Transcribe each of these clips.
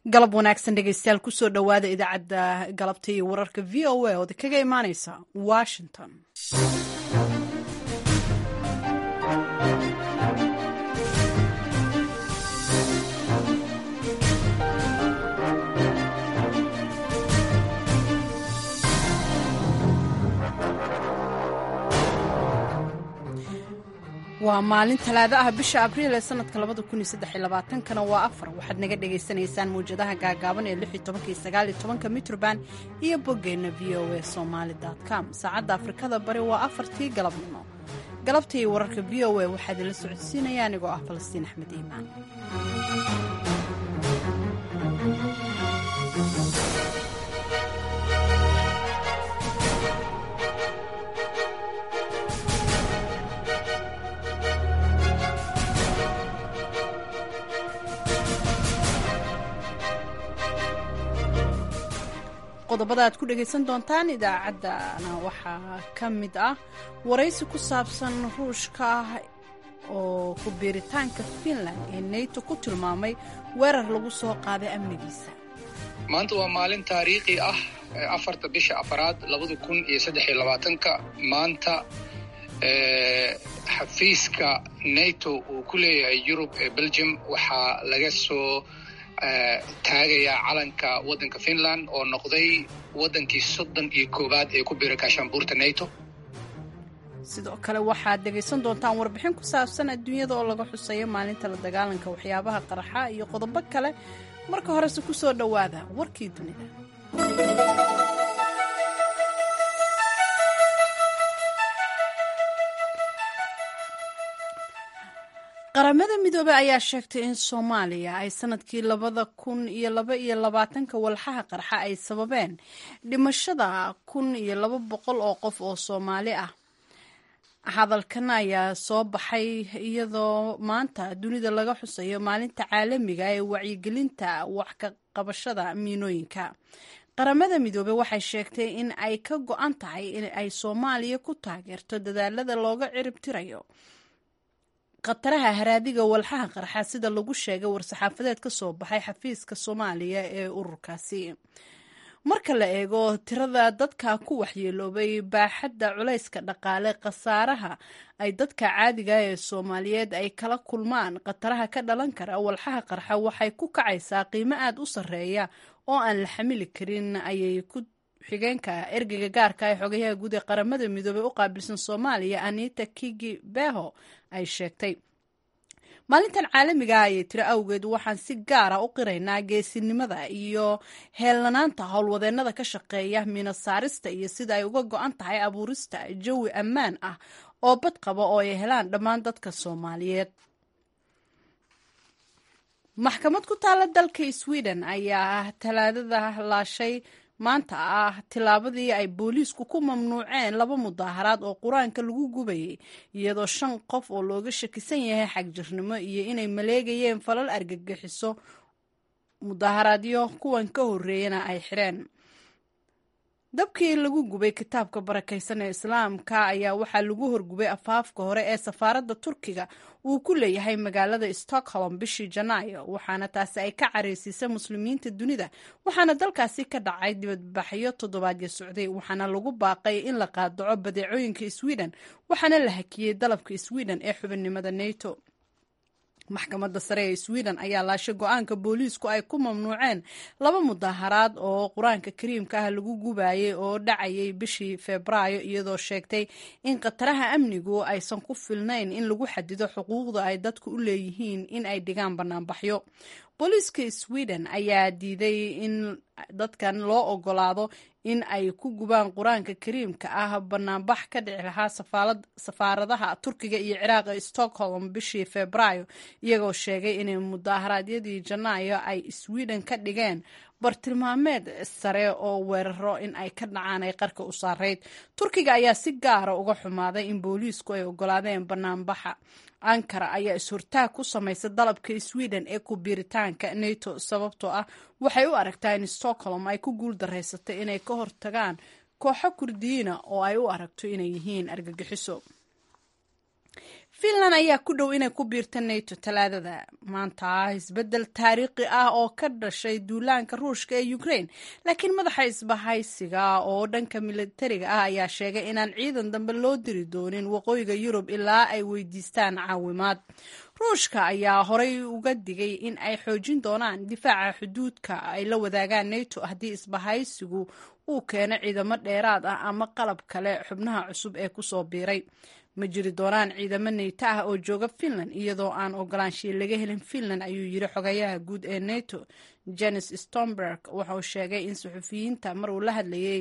galab wanaagsan dhegeystayaal kusoo dhowaada idaacadda galabta iyo wararka v o a ood kaga imaaneysa washington waa maalin talaado ah bisha abriil ee sanadka labada kun iyo saddex iyo labaatankana waa afar waxaad naga dhagaysanaysaan mawjadaha gaagaaban ee lix iyo tobanka iyo sagaal iyo tobanka mitroband iyo boggeenna v o a somaali com saacadda afrikada bari waa afartii galabnimo galabta iyo wararka v o a waxaa idinla socodsiinaya anigoo ah falastiin axmed iimaan qodobada aad ku dhegaysan doontaan idaacaddana waxaa ka mid ah waraysi ku saabsan ruushka oo ku biiritaanka finland ee nato ku tilmaamay weerar lagu soo qaaday amnigiisa maanta waa maalin taariikhi ah afarta bisha afaraad labada kun iyo saddex iyo labaatanka maanta xafiiska nato uu ku leeyahay yurub ee belgium waxaa laga soo taagayaa calanka waddanka finland oo noqday waddankii soddon iyo koowaad ee ku biira gaashaanbuurta nato sidoo kale waxaad dhegaysan doontaan warbixin ku saabsan adduunyada oo laga xuseeyo maalinta la dagaalanka waxyaabaha qarxa iyo qodobo kale marka horese ku soo dhowaada warkii dunida qaramada midoobey ayaa sheegtay in soomaaliya ay sanadkii labada kun iyo laba iyo labaatanka walxaha qarxa ay sababeen dhimashada kun iyo laba boqol oo qof oo soomaali ah hadalkan ayaa soo baxay iyadoo maanta dunida laga xusayo maalinta caalamiga ee wacyigelinta wax ka qabashada miinooyinka qaramada midoobey waxay sheegtay in ay ka go-an tahay in ay soomaaliya ku taageerto dadaalada looga ciribtirayo khataraha haraadiga walxaha qarxa sida lagu sheegay war-saxaafadeed ka soo baxay xafiiska soomaaliya ee ururkaasi marka la eego tirada dadka ku waxyeeloobay baaxadda culayska dhaqaale khasaaraha ay dadka caadiga ee soomaaliyeed ay kala kulmaan khataraha ka dhalan kara walxaha qarxa waxay ku kacaysaa qiimo aada u sarreeya oo aan la xamili karin ayay ku xigeenka ergeyga gaarka ee xogayaha guud ee qaramada midoobey u qaabilsan soomaaliya anita kigi beho ay sheegtay maalintan caalamiga ayay tiro awgeed waxaan si gaara u qiraynaa geesinimada iyo heellanaanta howlwadeennada ka shaqeeya miino saarista iyo sida ay uga go-an tahay abuurista jawi ammaan ah oo bad qaba oo ay helaan dhammaan dadka soomaaliyeed maxkamad ku taalla dalka sweden ayaa talaadada laashay maanta ah tillaabadii ay booliisku ku mamnuuceen laba mudaaharaad oo qur-aanka lagu gubayay iyadoo shan qof oo looga shakisan yahay xagjirnimo iyo inay maleegayeen falal argagixiso mudaaharaadyo kuwan ka horreeyana ay xireen dabkii lagu gubay kitaabka barakaysan ee islaamka ayaa waxaa lagu horgubay afaafka hore ee safaaradda turkiga uu ku leeyahay magaalada stockholm bishii janaayo waxaana taasi ay ka careysiisay muslimiinta dunida waxaana dalkaasi ka dhacay dibadbaxyo toddobaadyo socday waxaana lagu baaqay in la qaadaco badeecooyinka sweden waxaana la hakiyey dalabka sweden ee xubinnimada nato maxkamadda sare ee sweden ayaa laashay go-aanka booliisku ay ku mamnuuceen laba mudaaharaad oo qur-aanka kariimka ah lagu gubayay oo dhacayay bishii febraayo iyadoo sheegtay in khataraha amnigu aysan ku filnayn in lagu xadido xuquuqda ay dadku u leeyihiin in ay dhigaan banaanbaxyo booliiska sweden ayaa diiday in dadkan loo ogolaado in ay ku gubaan qur-aanka kariimka ah banaanbax ka dhici lahaa safaaradaha turkiga iyo ciraaq ee stockholm bishii febraayo iyagoo sheegay inay mudaaharaadyadii janaayo ay sweden ka dhigeen bartilmaameed sare oo weeraro in ay ka dhacaan ay qarka u saarayd turkiga ayaa si gaara uga xumaaday in booliisku ay ogolaadeen banaanbaxa ankara ayaa is-hortaag ku samaysay dalabka sweden ee ku biiritaanka nato sababtoo ah waxay u aragtaa in stockholm ay ku guul daraysatay inay ka hortagaan kooxo kurdiyiina oo ay u aragto inay yihiin argagixiso finland ayaa ku dhow inay ku biirta nato talaadada maanta isbeddel taariikhi ah oo ka dhashay duulaanka ruushka ee ukraine laakiin madaxa isbahaysiga oo dhanka militariga ah ayaa sheegay inaan ciidan dambe loo diri doonin waqooyiga yurub ilaa ay weydiistaan caawimaad ruushka ayaa horey uga digay in ay xoojin doonaan difaaca xuduudka ay la wadaagaan nato haddii isbahaysigu uu keeno ciidamo dheeraad ah ama qalab kale xubnaha cusub ee kusoo biiray ma jiri doonaan ciidamo neyto ah oo jooga finland iyadoo aan ogolaanshiya laga helin finland ayuu yiri xogayaha guud ee nato jenis stomberg wuxuu sheegay in suxufiyiinta mar uu la hadlayay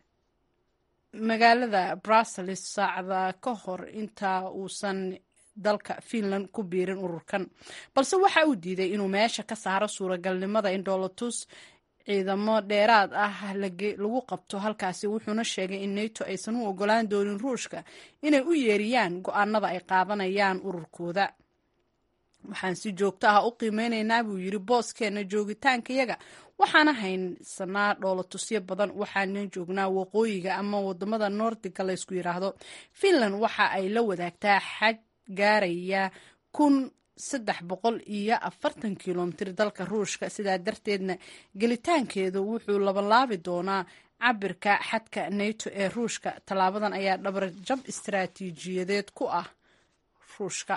magaalada brussels saacada ka hor inta uusan dalka finland ku biirin ururkan balse waxa uu diiday inuu meesha ka saaro suuragalnimada in dhoolatus ciidamo dheeraad ah lagu qabto halkaasi wuxuuna sheegay in nato aysan u ogolaan doonin ruushka inay u yeeriyaan go-aanada ay qaadanayaan ururkooda waxaan si joogto ah u qiimeyneynaa buu yiri booskeena joogitaankayaga waxaana haysanaa dhoolatusyo badan waxaana joognaa waqooyiga ama wadamada noordiga laysku yiraahdo finland waxa ay la wadaagtaa xaj gaaraya kun saddex boqol iyo afartan kilomitir dalka ruushka sidaa darteedna gelitaankeedu wuxuu labalaabi doonaa cabirka xadka nato ee ruushka tallaabadan ayaa dhabar jab istaraatiijiyadeed ku ah ruushka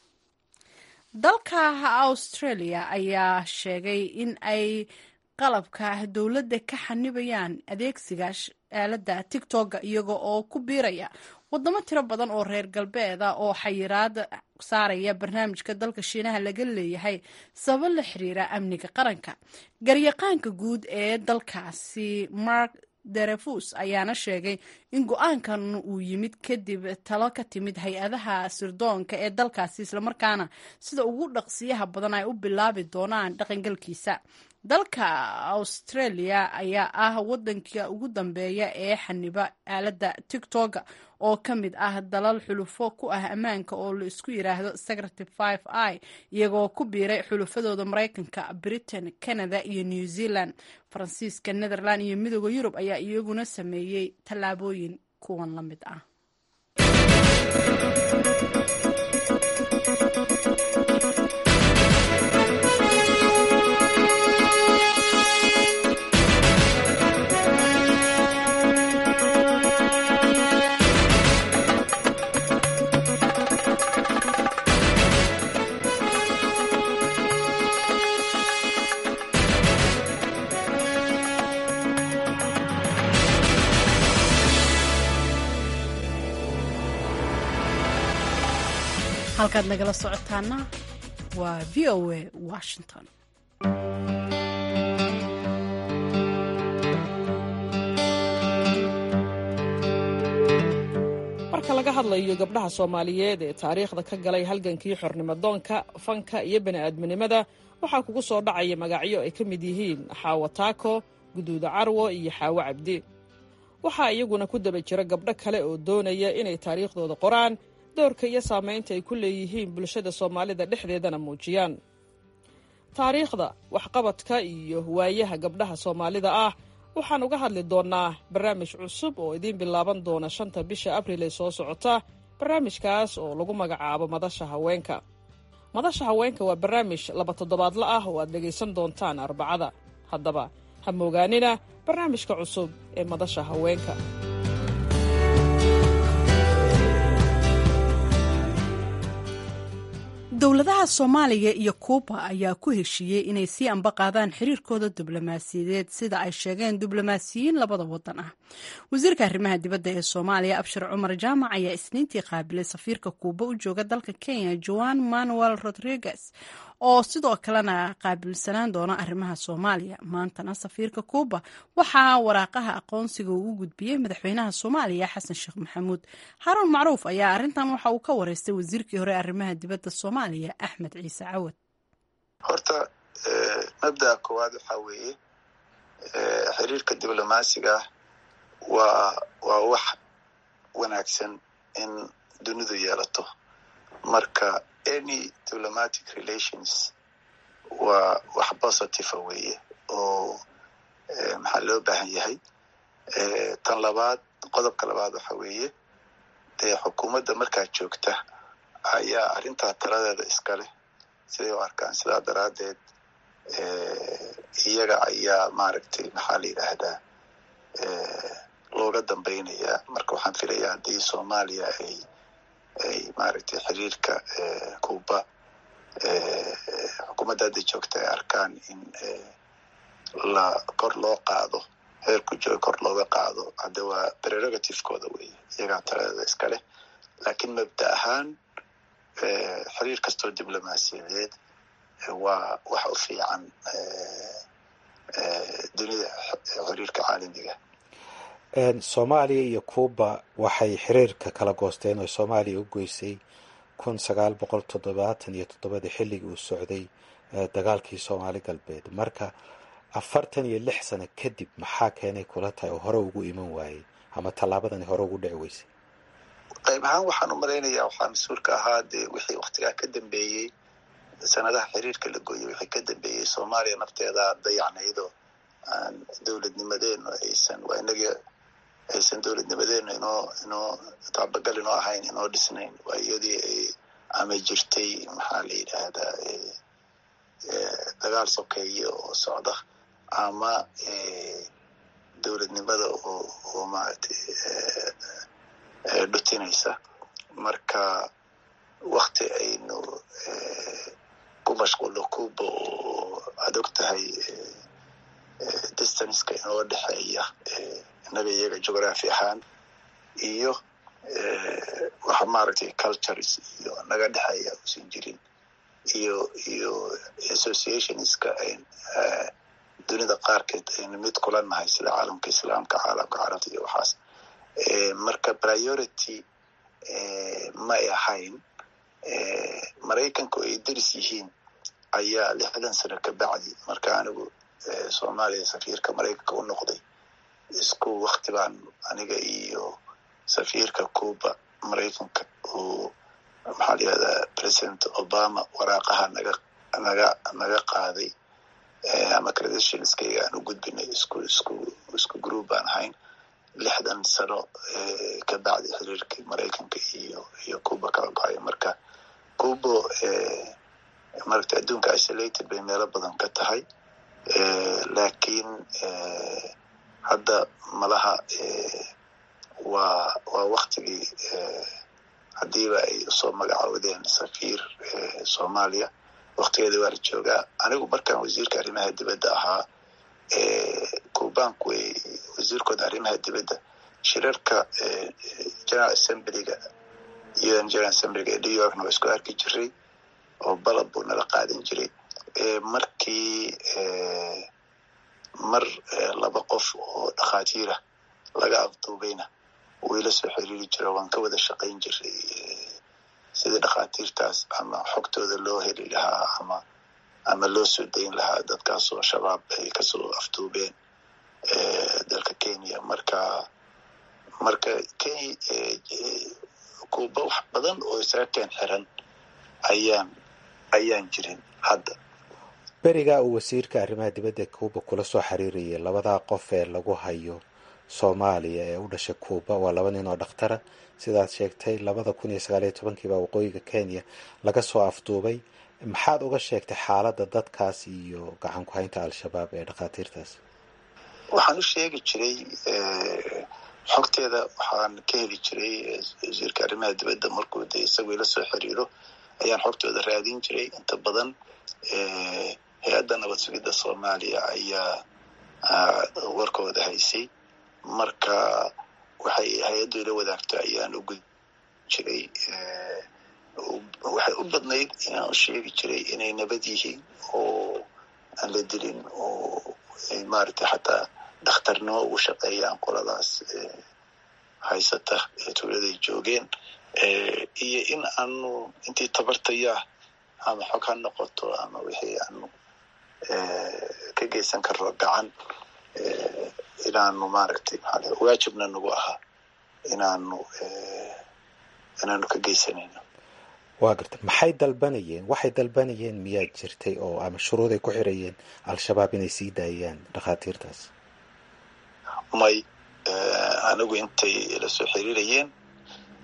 dalka australia ayaa sheegay in ay qalabka dowladda ka xanibayaan adeegsiga aaladda tigtogga iyaga oo ku biiraya wadamo tiro badan oo reer galbeeda oo xayiraada saaraya barnaamijka dalka shiinaha laga leeyahay sabab la xiriira amniga qaranka garyaqaanka guud ee dalkaasi mark derefus ayaana sheegay in go-aankan uu yimid kadib talo ka timid hay-adaha sirdoonka ee dalkaasi islamarkaana sida ugu dhaqsiyaha badan ay u bilaabi doonaan dhaqangalkiisa dalka australia ayaa ah wadanka ugu dambeeya ee xaniba aaladda tigtogga oo ka mid ah dalal xulufo ku ah ammaanka oo la isku yiraahdo secretive five i iyagoo ku biiray xulufadooda maraykanka britain canada iyo new zealand faransiiska netherland iyo midooda yurub ayaa iyaguna sameeyey tallaabooyin kuwan la mid ah halkaad nagala socotaana waa v o a washington marka laga hadlayo gabdhaha soomaaliyeed ee taariikhda ka galay halgankii xornimadoonka fanka iyo bani'aadminimada waxaa kugu soo dhacaya magacyo ay ka mid yihiin xaawo taako guduuda carwo iyo xaawo cabdi waxaa iyaguna ku daba jira gabdho kale oo doonaya inay taariikhdooda qoraan doorka iyo saamaynta ay ku leeyihiin bulshada soomaalida dhexdeedana muujiyaan taariikhda waxqabadka iyo waayaha gabdhaha soomaalida ah waxaan uga hadli doonnaa barnaamij cusub oo idiin bilaaban doona shanta bisha abril ee soo socota barnaamijkaas oo lagu magacaabo madasha haweenka madasha haweenka waa barnaamij laba toddobaadla ah oo aad dhegaysan doontaan arbacada haddaba ha moogaanina barnaamijka cusub ee madasha haweenka dowladaha soomaaliya iyo kuuba ayaa ku heshiiyey inay sii ambaqaadaan xiriirkooda diblomaasiyadeed sida ay sheegeen diblomaasiyiin labada wadan ah wasiirka arrimaha dibadda ee soomaaliya abshir cumar jaamac ayaa isniintii qaabilay safiirka kuuba u jooga dalka kenya joan manuel rodriguez oo sidoo kalena qaabilsanaan doona arrimaha soomaaliya maantana safiirka kuuba waxaa waraaqaha aqoonsiga uu u gudbiyey madaxweynaha soomaaliya xasan sheekh maxamuud xaruun macruuf ayaa arrintan waxa uu ka wareystay wasiirkii hore arrimaha dibadda soomaaliya axmed ciise cawad horta mabda'a koowaad waxaa weeye xiriirka diblomaasiga waa waa wax wanaagsan in dunidu yeelato marka any diplomatic relations waa wax positiva weeye oo maxaa loo baahan yahay tan labaad qodobka labaad waxa weeye dee xukuumadda markaa joogta ayaa arrintaa taladeeda iska leh siday u arkaan sidaa daraaddeed iyaga ayaa maaragtay maxaa la yidhaahdaa looga dambaynayaa marka waxaan filayaa haddii soomaaliya ay ay maaragtay xiriirka cuba xukuumadda hadda joogta ay arkaan in la kor loo qaado heerku jooga kor looga qaado hadda waa prerogativekooda wey iyagaa taladeeda iska leh laakiin mabda ahaan xiriir kastoo diblomaasiyadeed waa wax u fiican dunida xiriirka caalamiga soomaaliya iyo cuba waxay xiriirka kala goosteen oo soomaaliya u goysay kun sagaal boqol toddobaatan iyo toddobadii xilligii uu socday dagaalkii soomaali galbeed marka afartan iyo lix sano kadib maxaa keenay kula tahay oo hore ugu iman waayey ama tallaabadani hore ugu dhici weysay qayb ahaan waxaan u malaynayaa waxaa mas-uulka ahaa dee wixii waktigaa ka dambeeyey sanadaha xiriirka la gooyey wixii ka dambeeyey soomaaliya nafteeda dayacnaydoo aan dowladnimadeenu aysan waa inagii aysan dowladnimadeenu inoo inoo taabagal inoo ahayn inoo dhisnayn waa iyadii ay ama jirtay maxaa la yidhaahdaa dagaal sokeeye oo socda ama dowladnimada oo oo maaragtay dhutinaysa marka wakti aynu ku mashquulno cuba oo aad og tahay distanceka inoo dhexeeya innaga iyaga geography ahaan iyo waxa maaragtay cultures iyo naga dhexeeya usan jirin iyo iyo associationska dunida qaarkeed aynu mid kula nahay sida caalamka islaamka caalamka carabta iyo waxaas marka priority may ahayn maraykanku ay deris yihiin ayaa lixdan sano ka bacdi marka anigu soomaaliya safiirka maraykanka u noqday isku wakti baan aniga iyo safiirka cuba maraykanka uu maxaa layihahdaa president obama waraaqaha naga naga naga qaaday ama credentialskayga aan u gudbinay isku isku isku group baan ahayn lixdan sano ka bacdi xiriirkii maraykanka iyo iyo cuba kala go-ay marka cuba maragta adduunka isolated bay meelo badan ka tahay laakiin hadda malaha waa waa waktigii haddiiba ay usoo magacoodeen safiir soomaaliya waktigeeda waa la joogaa anigu markaan wasiirka arrimaha dibadda ahaa cubanku way wasiirkooda arrimaha dibadda shirarka general assemblyga un general assemblyga ee new yorkna waa isku arki jiray oo balab buu nala qaadan jiray markii mar laba qof oo dhakhaatiira laga afduubayna wayla soo xiriiri jiro waan ka wada shaqayn jiray sidii dhakhaatiirtaas ama xogtooda loo heli lahaa ama ama loo soo dayn lahaa dadkaasoo shabaab ay kasoo afduubeen dalka kenya marka marka cuba wax badan oo isaga keen xiran ayaan ayaan jirin hadda berigaa uu wasiirka arrimaha dibadda cuba kula soo xiriirayay labadaa qof ee lagu hayo soomaaliya ee u dhashay cuba waa laba nin oo dhakhtara sidaad sheegtay labada kun iyo sagaal iyo tobankiibaa waqooyiga kenya laga soo afduubay maxaad uga sheegtay xaaladda dadkaas iyo gacan ku haynta al-shabaab ee dhakhaatiirtaas waxaan u sheegi jiray xogteeda waxaan ka heli jiray wasiirka arrimaha dibadda markuu de isagu ila soo xiriiro ayaan xogtooda raadin jiray inta badan hay-adda nabad sugidda soomaaliya ayaa warkooda haysay marka waxay hay-addu ila wadaagto ayaan u gud jiray waxay u badnayd inaan u sheegi jiray inay nabad yihiin oo aan la dilin oo ay maaragtay xataa dhakhtarnimo ugu shaqeeyaan qoladaas haysata ee tuuladay joogeen iyo in aanu intii tabartayaa ama xog ha noqoto ama wixii aanu ka geysan karno gacan inaanu maaragtay maxaa waajibna nagu ahaa inaanu inaanu ka geysanayno waa garta maxay dalbanayeen waxay dalbanayeen miyaad jirtay oo ama shuruuday ku xirayeen al-shabaab inay sii daayaan dhakhaatiirtaas may anigu intay ila soo xiriirayeen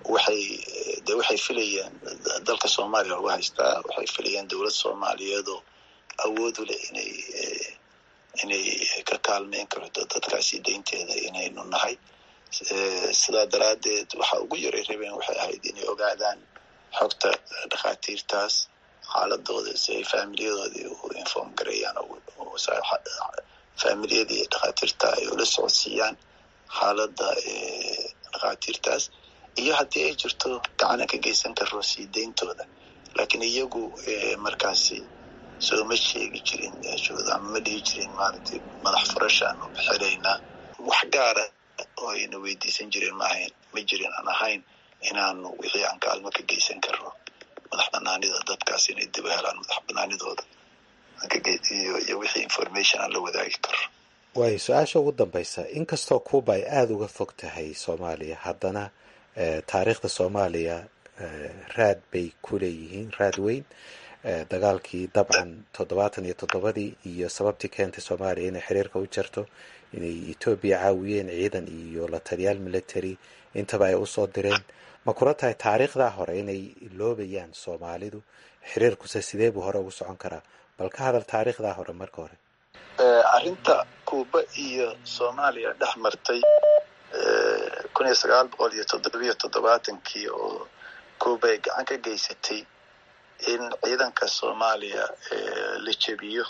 waxay de waxay filayeen dalka soomaaliya lagu haystaa waxay filayeen dowlad soomaaliyeedoo awood u leh inay inay ka kaalmeyn karto dadkaasi daynteeda inaynu nahay sidaa daraaddeed waxa ugu yaray rabeen waxay ahayd inay ogaadaan xogta dhakhaatiirtaas xaaladooda si ay faamiliyadoodii u inform gareeyaan faamiliyadii dhakhaatiirta ay ula socodsiiyaan xaaladda dhakhaatiirtaas iyo haddii ay jirto gacana ka geysan karo sii deyntooda laakiin iyagu markaasi sooma sheegi jirin meeshooda ama ma dhihi jirin maaragtay madax furashaanu bixinaynaa wax gaara oo ayna weydiisan jirin maahayn ma jirin aan ahayn inaanu wixii aan kaalmo ka geysan karno madax banaanida dadkaas inay dib u helaan madax banaanidooda iyo wixii information aan la wadaagi karno waayo su-aasha ugu dambaysa inkastoo cuuba ay aada uga fog tahay soomaaliya haddana taariikhda soomaaliya raad bay ku leeyihiin raad weyn dagaalkii dabcan toddobaatan iyo toddobadii iyo sababtii keentay soomaaliya inay xiriirka u jarto inay etoobiya caawiyeen ciidan iyo la taliyaal military intaba ay usoo direen ma kula tahay taariikhdaa hore inay loobayaan soomaalidu xiriirkuse sidee buu hore ugu socon karaa bal ka hadal taariikhdaa hore marka hore arrinta kuuba iyo soomaaliya dhex martay kun iyo sagaal boqol iyo toddobiyo toddobaatankii oo kuuba ay gacan ka geysatay in ciidanka soomaaliya la jebiyo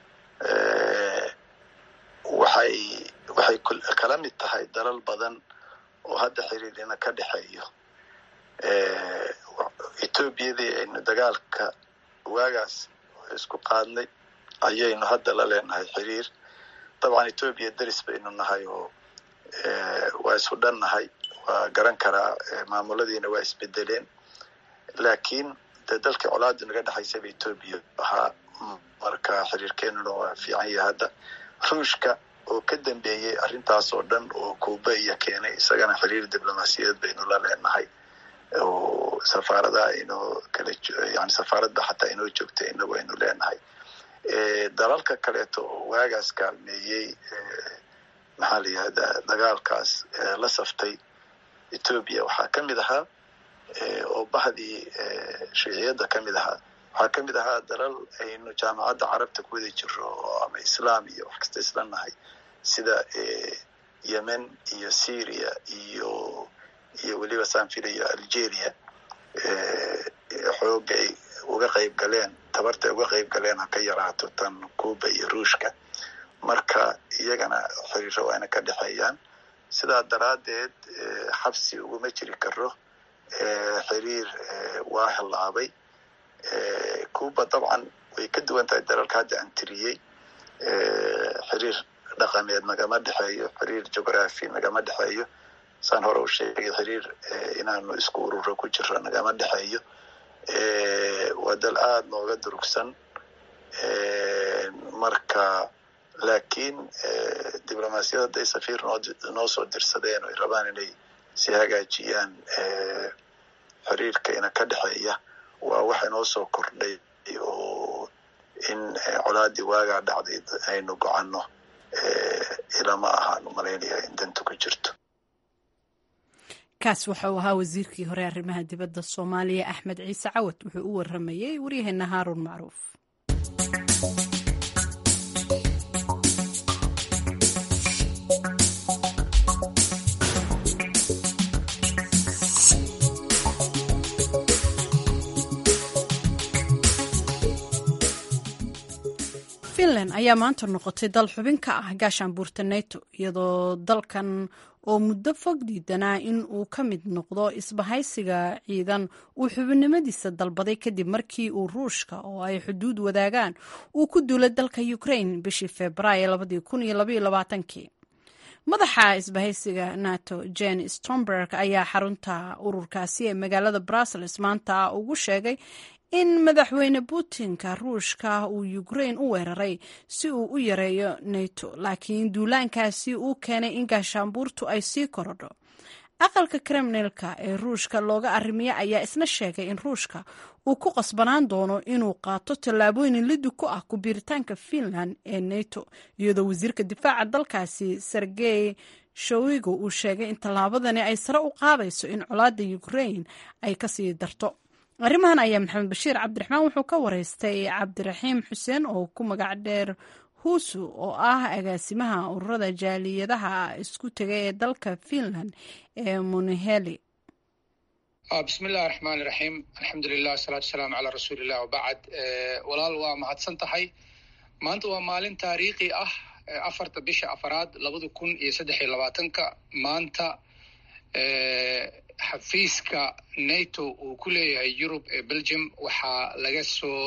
waxay waxay kala mid tahay dalal badan oo hadda xiriirina ka dhexeeyo etoobiyadii aynu dagaalka waagaas isku qaadnay ayaynu hadda la leenahay xiriir dabcan etoobiya deris baynu nahay oo waa isu dhan nahay waa garan karaa maamuladiina waa isbedeleen laakiin de dalkii colaadu naga dhexaysaba etoobiya ahaa marka xiriirkeenuna waa fiican yahay hadda ruushka oo ka dambeeyey arrintaas oo dhan oo kuuba iyo keenay isagana xiriir diblomaasiyadeed baynu la leenahay oo safaaradaha inoo kala yani safaaradda xataa inoo joogta inagu aynu leenahay dalalka kaleeto oo waagaas kaalmeeyey maxaa la yihahdaa dagaalkaas la saftay etoobiya waxaa ka mid ahaa oo bahdii shuuciyadda ka mid ahaa waxaa ka mid ahaa dalal aynu jaamacadda carabta ku wada jiro oo ama islaam iyo wax kasta isla nahay sida yemen iyo syria iyo iyo weliba saan filayo algeria xooga ay uga qayb galeen tabarta ay uga qayb galeen ha ka yaraato tan cuuba iyo ruushka marka iyagana xiriiro waa ina ka dhexeeyaan sidaa daraaddeed xabsi uguma jiri karo xiriir waa hilaabay cuuba dabcan way ka duwan tahay dalalka hadda aan tiriyey xiriir dhaqameed nagama dhexeeyo xiriir geography nagama dhexeeyo saan hore u sheegay xiriir inaanu isku ururo ku jiro nagama dhexeeyo waa dal aada nooga durugsan marka laakiin diblomaasiyad hadday safiir noo soo dirsadeen o ay rabaan inay si hagaajiyaan xiriirka ina ka dhexeeya waa wax inoo soo kordhay oo in colaadii waagaa dhacday aynu gocanno ilama ahaan umalaynaya in danta ku jirto kaas waxa uu ahaa wasiirkii hore arrimaha dibadda soomaaliya axmed ciise cawad wuxuu u waramayey waryaheena haaruun macruuf finland ayaa maanta noqotay dal xubin ka ah gaashaanbuurta neto iyadoo dalkan oo muddo fog diidanaa in uu ka mid noqdo isbahaysiga ciidan uu xubinnimadiisa dalbaday kadib markii uu ruushka oo ay xuduud wadaagaan uu ku duulay dalka ukraine bishii februaayo kii madaxa isbahaysiga nato jen stomberg ayaa xarunta ururkaasi ee magaalada brussels maanta ugu sheegay in madaxweyne putinka ruushka uu ukraine u weeraray si uu u yareeyo nato laakiin duulaankaasi uu keenay in gaashaanbuurtu ay sii korodho aqalka kremnelka ee ruushka looga arrimiya ayaa isna sheegay in ruushka uu ku qasbanaan doono inuu qaato tallaabooyin lidi ku ah ku-biiritaanka finland ee nato iyadoo wasiirka difaaca dalkaasi sergey showigo uu sheegay in tallaabadani ay sare u qaadayso in colaadda ukrain ay kasii darto arrimahan ayaa maxamed bashiir cabdiraxmaan wuxuu ka wareystay cabdiraxiim xuseen oo ku magac dheer husu oo ah agaasimaha ururada jaaliyadaha isku tegay ee dalka finland ee muniheli bismi illahi raxmaan iraxiim alxamdulilah asalaatu wasalaamu calaa rasuuliillah wabacd walaal waa mahadsan tahay maanta waa maalin taariikhi ah afarta bisha afaraad labada kun iyo saddex iyo labaatanka maanta xafiiska nato uu ku leeyahay yurub ee belgium waxaa laga soo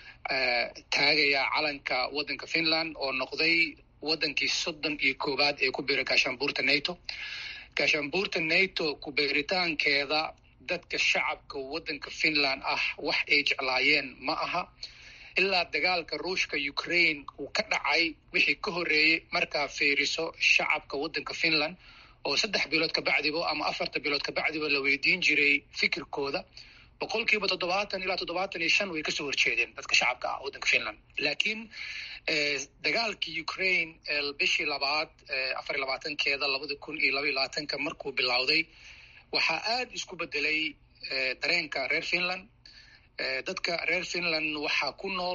taagayaa calanka waddanka finland oo noqday waddankii soddon iyo koowaad ee ku biiray gaashaanbuurta nato gaashaanbuurta nato ku-biiritaankeeda dadka shacabka waddanka finland ah wax ay jeclaayeen ma aha ilaa dagaalka ruushka ukraine uu ka dhacay wixii ka horreeyey markaa fiiriso shacabka waddanka finland oo saddex bilood kabacdiba ama afarta bilood kabacdiba la weydiin jiray fikirkooda boqol kiiba toddobaatan ilaa toddobaatan iyo shan way kasoo horjeedeen dadka shacabka ah waddanka finland laakiin dagaalkii ukraine bishii labaad afar iyo labaatankeeda labada kun iyo laba iyo labaatanka markuu bilowday waxaa aada isku bedelay dareenka reer finland dadka reer finland waxaa ku nool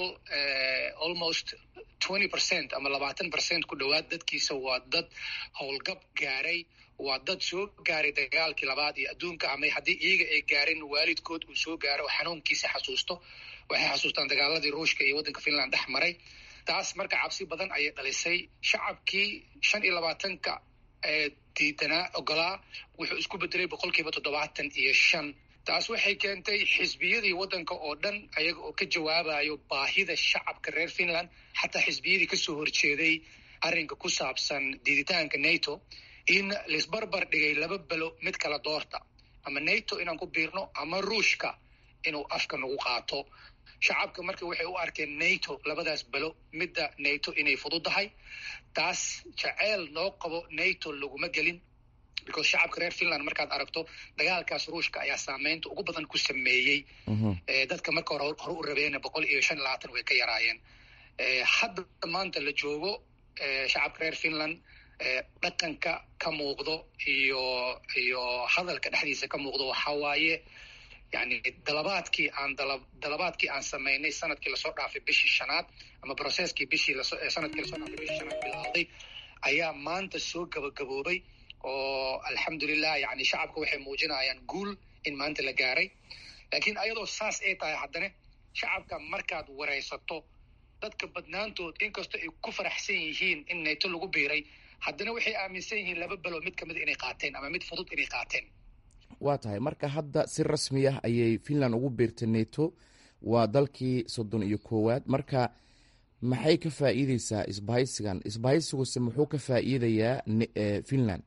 almost twenty percent ama labaatan percent ku dhowaad dadkiisa waa dad howlgab gaaray waa dad soo gaaray dagaalkii labaad iyo adduunka ama haddii iyaga ay gaarin waalidkood uu soo gaaro oo xanuunkiisa xasuusto waxay xasuustaan dagaaladii ruushka iyo waddanka finland dhex maray taas marka cabsi badan ayay dhalisay shacabkii shan iyo labaatanka ee diidanaa ogolaa wuxuu isku bedelay boqol kiiba toddobaatan iyo shan taas waxay keentay xisbiyadii waddanka oo dhan ayaga oo ka jawaabayo baahida shacabka reer finland xataa xisbiyadii kasoo horjeeday arrinka ku saabsan diiditaanka nato in laisbarbar dhigay laba belo mid kala doorta ama nato inaan ku biirno ama ruushka inuu afka nagu qaato shacabka marka waxay u arkeen nato labadaas belo midda nato inay fududahay taas jaceyl noo qabo nato laguma gelin because shacabka reer finland markaad aragto dagaalkaas ruushka ayaa saameynta ugu badan ku sameeyey dadka marka hore hore u rabeena boqol iyo shan labaatan way ka yaraayeen hadda maanta la joogo shacabka reer finland dhaqanka ka muuqdo iyo iyo hadalka dhexdiisa ka muuqdo waxaa waaye yani dalabaadkii aan dala dalabaadkii aan samaynay sanadkii lasoo dhaafay bishii shanaad ama processkii bishii laso sanadkii lasoo dhaafay bishii shanaad bilowday ayaa maanta soo gabagaboobay oo alxamdulilah yani shacabka waxay muujinayaan guul in maanta la gaaray laakiin ayadoo saas ay tahay haddana shacabka markaad waraysato dadka badnaantood inkastoo ay ku faraxsan yihiin in nato lagu biiray haddana waxay aaminsan yihiin laba belo mid kamida inay qaateen ama mid fudud inay qaateen waa tahay marka hadda si rasmi ah ayay finland ugu biirtay nato waa dalkii soddon iyo koowaad marka maxay ka faa'iideysaa isbahaysigan isbahaysiguse muxuu ka faa'iidayaa finland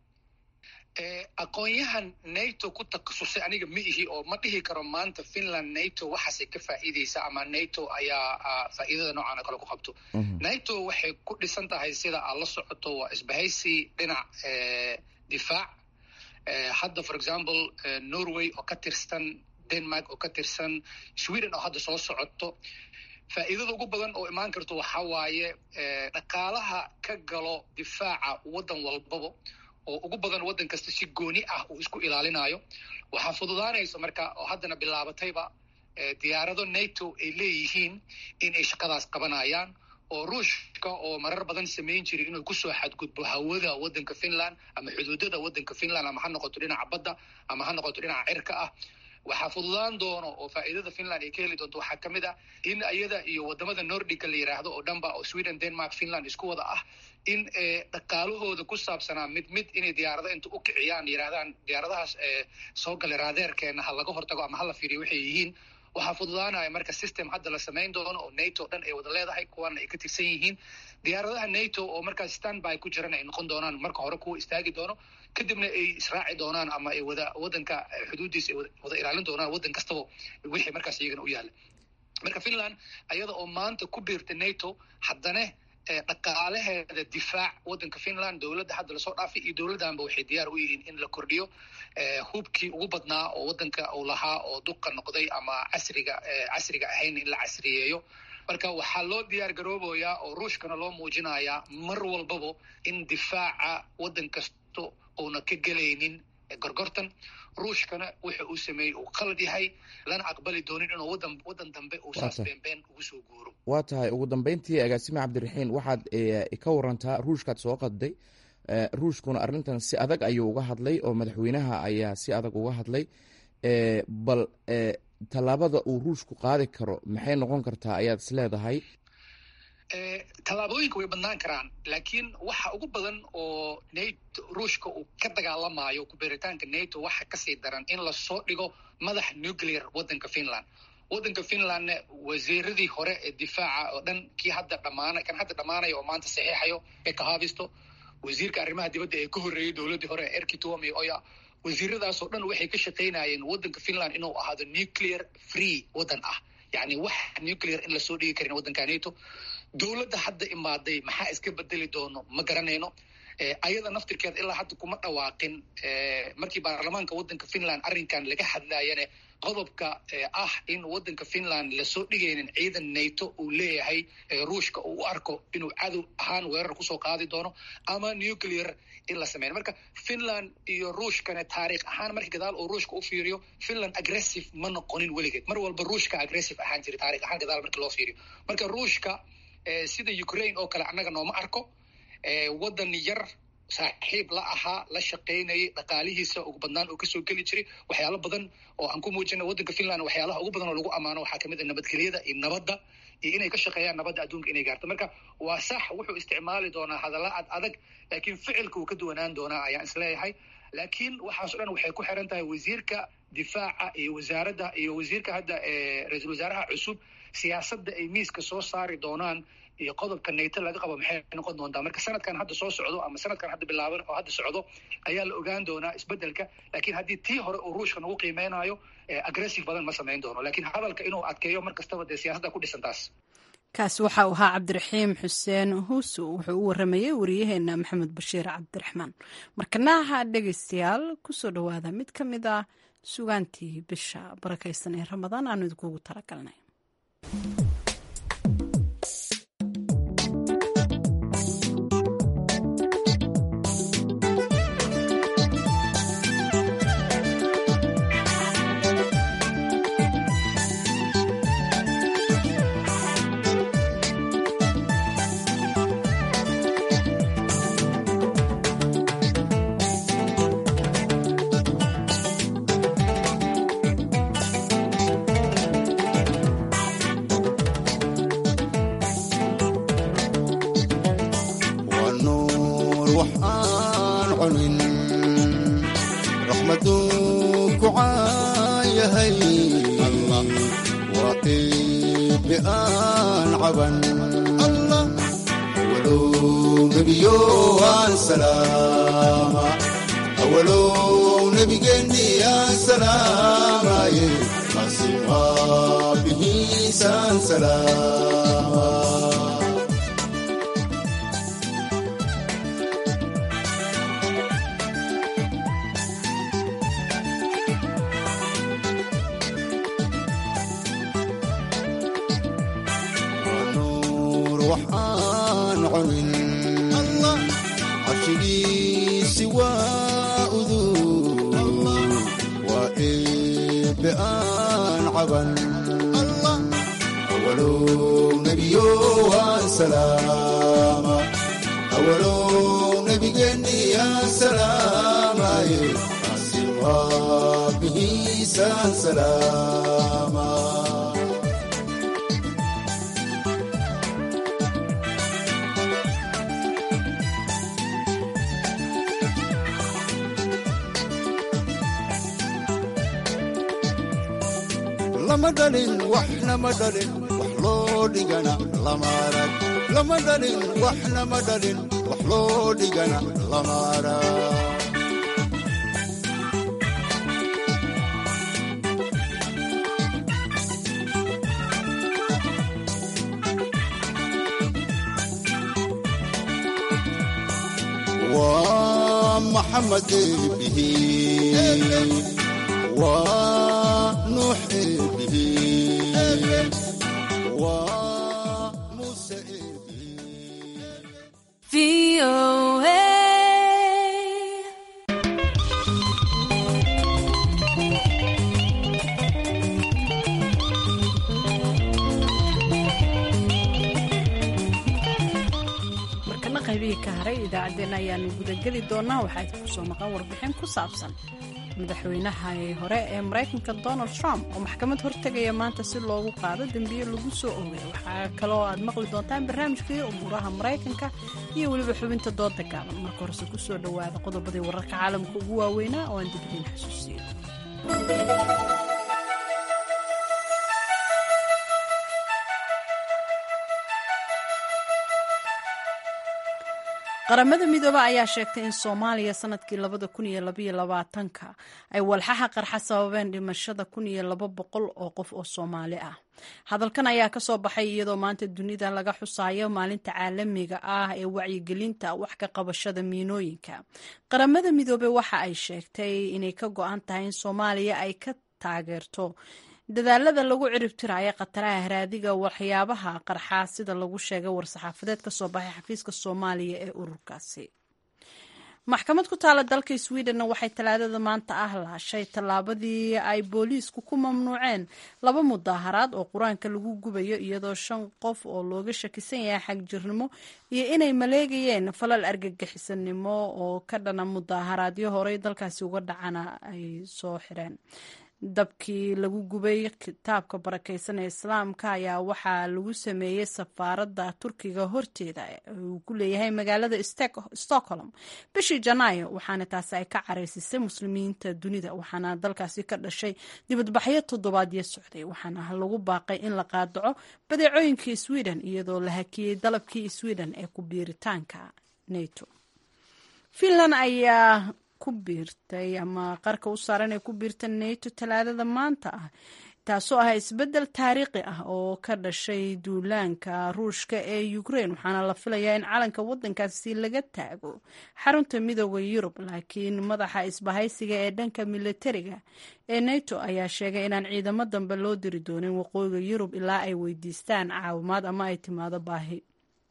aqoon-yahan nato ku takhasusay aniga ma ihi oo ma dhihi karo maanta finland nato waxaasay ka faa'iideysa ama nato ayaa faa'iidada noocaana kale ku qabto nato waxay ku dhisan tahay sida aad la socoto waa isbahaysi dhinac difaac hadda for example norway oo ka tirsan denmark oo ka tirsan sweden oo hadda soo socoto faa'iidada ugu badan oo imaan karto waxaa waaye dhaqaalaha ka galo difaaca waddan walbaba oo ugu badan waddan kasta si gooni ah uu isku ilaalinayo waxaa fududaanaysa marka oo haddana bilaabatayba diyaarado nato ay leeyihiin in ay shaqadaas qabanayaan oo ruushka oo marar badan samayn jiray inuu kusoo xadgudbo hawada waddanka finland ama xuduudada waddanka finland ama ha noqoto dhinaca badda ama ha noqoto dhinaca cirka ah waxaa fududaan doono oo faa'iidada finland ay ka heli doonto waxaa ka mid ah in iyada iyo wadamada nordica la yidhaahdo oo dhanba oo sweden denmark finland isku wada ah in dhaqaalahooda ku saabsanaa mid mid inay diyaarado inta u kiciyaan yidhahdaan diyaaradahaas soo galay raadeerkeena ha laga hortago ama hala fiiriyo waxay yihiin waxaa fududaanaya marka system hadda la samayn doono oo nato dhan ay wada leedahay kuwana ay ka tirsan yihiin diyaaradaha nato oo markaas standby ku jiran ay noqon doonaan marka hore kuwa istaagi doono kadibna ay israaci doonaan ama ay wada waddanka xuduuddiisa ay wada ilaalin doonaan waddan kastaba wixii markaas iyagana u yaalla marka finland ayada oo maanta ku biirta nato haddana dhaqaalaheeda difaac waddanka finland dowladda hadda lasoo dhaafay iyo dowladdanba waxay diyaar u yihiin in la kordhiyo hubkii ugu badnaa oo waddanka uu lahaa oo duqa noqday ama casriga casriga ahayn in la casriyeeyo marka waxaa loo diyaar garoobayaa oo ruushkana loo muujinayaa mar walbaba in difaaca waddan kasto uuna ka gelaynin gorgortan ruushkana wuxa uu sameeyey uu qalad yahay lana aqbali doonin inuu wadan waddan dambe uu saas beenbeen ugu soo guuro waa tahay ugu dambeyntii agaasime cabdiraxiin waxaad ka warantaa ruushkaad soo qadday ruushkuna arrintan si adag ayuu uga hadlay oo madaxweynaha ayaa si adag uga hadlay bal tallaabada uu ruushku qaadi karo maxay noqon kartaa ayaad is leedahay tallaabooyinka way badnaan karaan laakiin waxa ugu badan oo nato ruushka uu ka dagaalamayo kubeeritaanka nato waxa kasii daran in lasoo dhigo madax nuclear waddanka finland waddanka finlandna wasiiradii hore ee difaaca oo dhan kii hadda dhamaana kan hadda dhammaanaya oo maanta saxiixayo ee kahabisto wasiirka arrimaha dibadda ee ka horreeyey dowladdii hore ee erki tuomi oya wasiiradaasoo dhan waxay ka shaqaynayeen waddanka finland inuu ahaado nuclear free waddan ah yacni wax nuclear in lasoo dhigi karin waddanka nato dowladda hadda imaaday maxaa iska bedeli doono ma garanayno ayada naftirkeeda ilaa hadda kuma dhawaaqin markii baarlamaanka waddanka finland arrinkan laga hadlayane qodobka ah in waddanka finland lasoo dhigaynin ciidan nato uu leeyahay ruushka uu u arko inuu cadow ahaan weerar kusoo qaadi doono ama nuclear in la sameyn marka finland iyo ruushkana taariikh ahaan markii gadaal uu ruushka u fiiriyo finland aggressive ma noqonin weligeed mar walba ruushka aggressive ahaan jira taarikh ahaan gadaal markii loo fiiriyo marka ruushka sida ukraine oo kale annaga nooma arko waddan yar saaxiib la ahaa la shaqaynayay dhaqaalihiisa ugu badnaan oo kasoo geli jiray waxyaalo badan oo aan ku muujina waddanka finland waxyaalaha ugu badan oo lagu ammaano waxaa kamid a nabadgelyada iyo nabadda iyo inay ka shaqeeyaan nabadda adduunka inay gaarto marka waa sax wuxuu isticmaali doonaa hadalla ad adag laakiin ficilka wuu ka duwanaan doonaa ayaan isleeyahay laakiin waxaaso dhan waxay ku xiran tahay wasiirka difaaca iyo wasaaradda iyo wasiirka hadda ra-iisul wasaaraha cusub siyaasadda ay miiska soo saari doonaan iyo qodobka nato laga qabo maxay noqon doontaa marka sanadkan hadda soo socdo ama sanadkan hadda bilaaban oo hadda socdo ayaa la ogaan doonaa isbedelka laakiin haddii tii hore uu ruushka nagu qiimeynayo aggressive badan ma samayn doono lakiin hadalka inuu adkeeyo mar kastaba dee siyaasadda ku dhisan taas kaasi waxa uu ahaa cabdiraxiim xuseen huusu wuxuu u waramayey wariyaheena maxamed bashiir cabdiraxmaan markanaha dhegeystayaal kusoo dhowaada mid ka mid ah sugaantii bisha barakaysan ee ramadaan aanu idinkuugu talagalnay lama dhalin waxnama dhalin wax loo dhigana lama arag lama dhalin waxnama dhalin wax loo dhigana lama arag maxamed eebihi waa nuux eebihi waa muuse eebihi markana qaybihii ka haray idaacaddeenna ayaanu gudageli doonaa waxaa idinku soo maqan warbixin ku saabsan madaxweynaha hore ee maraykanka donald trump oo maxkamad hortegaya maanta si loogu qaado dembiye lagu soo oogay waxaa kaloo aad maqli doontaan barnaamijkii umuuraha maraykanka iyo weliba xubinta dooda gaaban marka horese ku soo dhowaada qodobadii wararka caalamka ugu waaweynaa oo aan dibdiin xasuusiyo qaramada midoobe ayaa sheegtay in soomaaliya sanadkii labada kun iyo labaiyo labaatanka ay walxaha qarxa sababeen dhimashada kun iyo laba boqol oo qof oo soomaali ah hadalkan ayaa kasoo baxay iyadoo maanta dunida laga xusayo maalinta caalamiga ah ee wacyigelinta wax ka qabashada miinooyinka qaramada midoobe waxa ay sheegtay inay ka go-an tahay in soomaaliya ay ka taageerto dadaalada lagu ciribtirayo khataraha haraadiga waxyaabaha qarxa sida lagu sheegay war-saxaafadeed ka soo baxay xafiiska soomaaliya ee ururkaasi maxkamad ku taala dalka sweden waxay talaadada maanta ah laashay tallaabadii ay booliisku ku mamnuuceen laba mudaaharaad oo qur-aanka lagu gubayo iyadoo shan qof oo looga shakisan yahay xagjirnimo iyo inay maleegayeen falal argagixisanimo oo ka dhana mudaaharaadyo horey dalkaasi uga dhacana ay soo xireen dabkii lagu gubay kitaabka barakeysan ee islaamka ayaa waxaa lagu sameeyey safaaradda turkiga horteeda uu ku leeyahay magaalada stockholm bishii janaayo waxaana taasi ay ka caraysisay muslimiinta dunida waxaana dalkaasi ka dhashay dibadbaxyo toddobaadyo socday waxaana lagu baaqay in la qaadaco badeecooyinkii sweden iyadoo la hakiyey dalabkii sweden ee ku biiritaanka nato finland ayaa ku biirtay ama qarka u saaran ee ku biirta nato talaadada maanta ah taasoo ah isbeddel taariikhi ah oo ka dhashay duulaanka ruushka ee ukraine waxaana la filayaa in calanka waddankaasi laga taago xarunta midooda yurub laakiin madaxa isbahaysiga ee dhanka militariga ee nato ayaa sheegay inaan ciidamo dambe loo diri doonin waqooyiga yurub ilaa ay weydiistaan caawimaad ama ay timaado baahi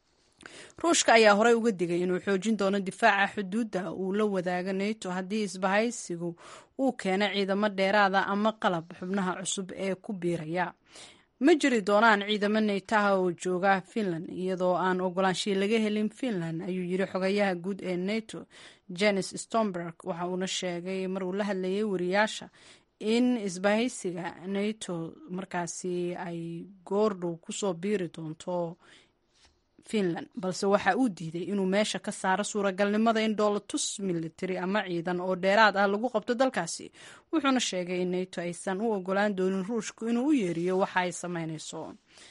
ruushka ayaa horey uga digay inuu xoojin doono difaaca xuduudda uu la wadaago nato haddii isbahaysigu uu keeno ciidamo dheeraada ama qalab xubnaha cusub ee ku biiraya ma jiri doonaan ciidamo naytaha oo jooga finland iyadoo aan ogolaanshiya laga helin finland ayuu yiri xogayaha guud ee nato jenis stomberg waxa uuna sheegay mar uu la hadlayay wariyaasha in isbahaysiga nato markaasi ay goordhow kusoo biiri doonto finland balse waxa uu diiday inuu meesha ka saaro suuragalnimada in dhoolatus militari ama ciidan oo dheeraad ah lagu qabto dalkaasi wuxuuna sheegay in nato aysan u ogolaan doonin ruushku inuu u yeeriyo waxa ay sameynayso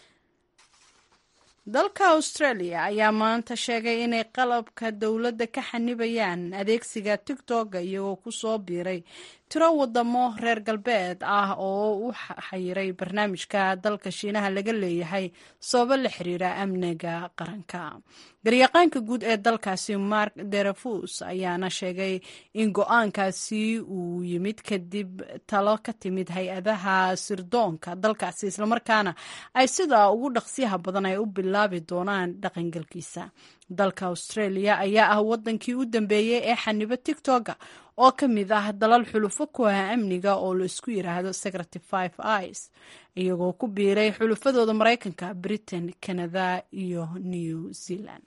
dalka australia ayaa maanta sheegay inay qalabka dowladda ka xanibayaan adeegsiga tigtoga iyagoo kusoo biiray tiro wadamo reer galbeed ah oo u xayiray barnaamijka dalka shiinaha laga leeyahay sababo la xiriira amniga qaranka garyaqaanka guud ee dalkaasi mark derefus ayaana sheegay in go-aankaasi uu yimid kadib talo ka timid hay-adaha sirdoonka dalkaasi islamarkaana ay sida ugu dhaqsiyaha badan ay u bilaabi doonaan dhaqangalkiisa dalka australia ayaa ah wadankii u dambeeyey ee xanibo tigtoga oo ka mid ah dalal xulufo ku ah amniga oo la isku yiraahdo secrety five ic iyagoo ku biiray xulufadooda maraykanka britain canada iyo new zealand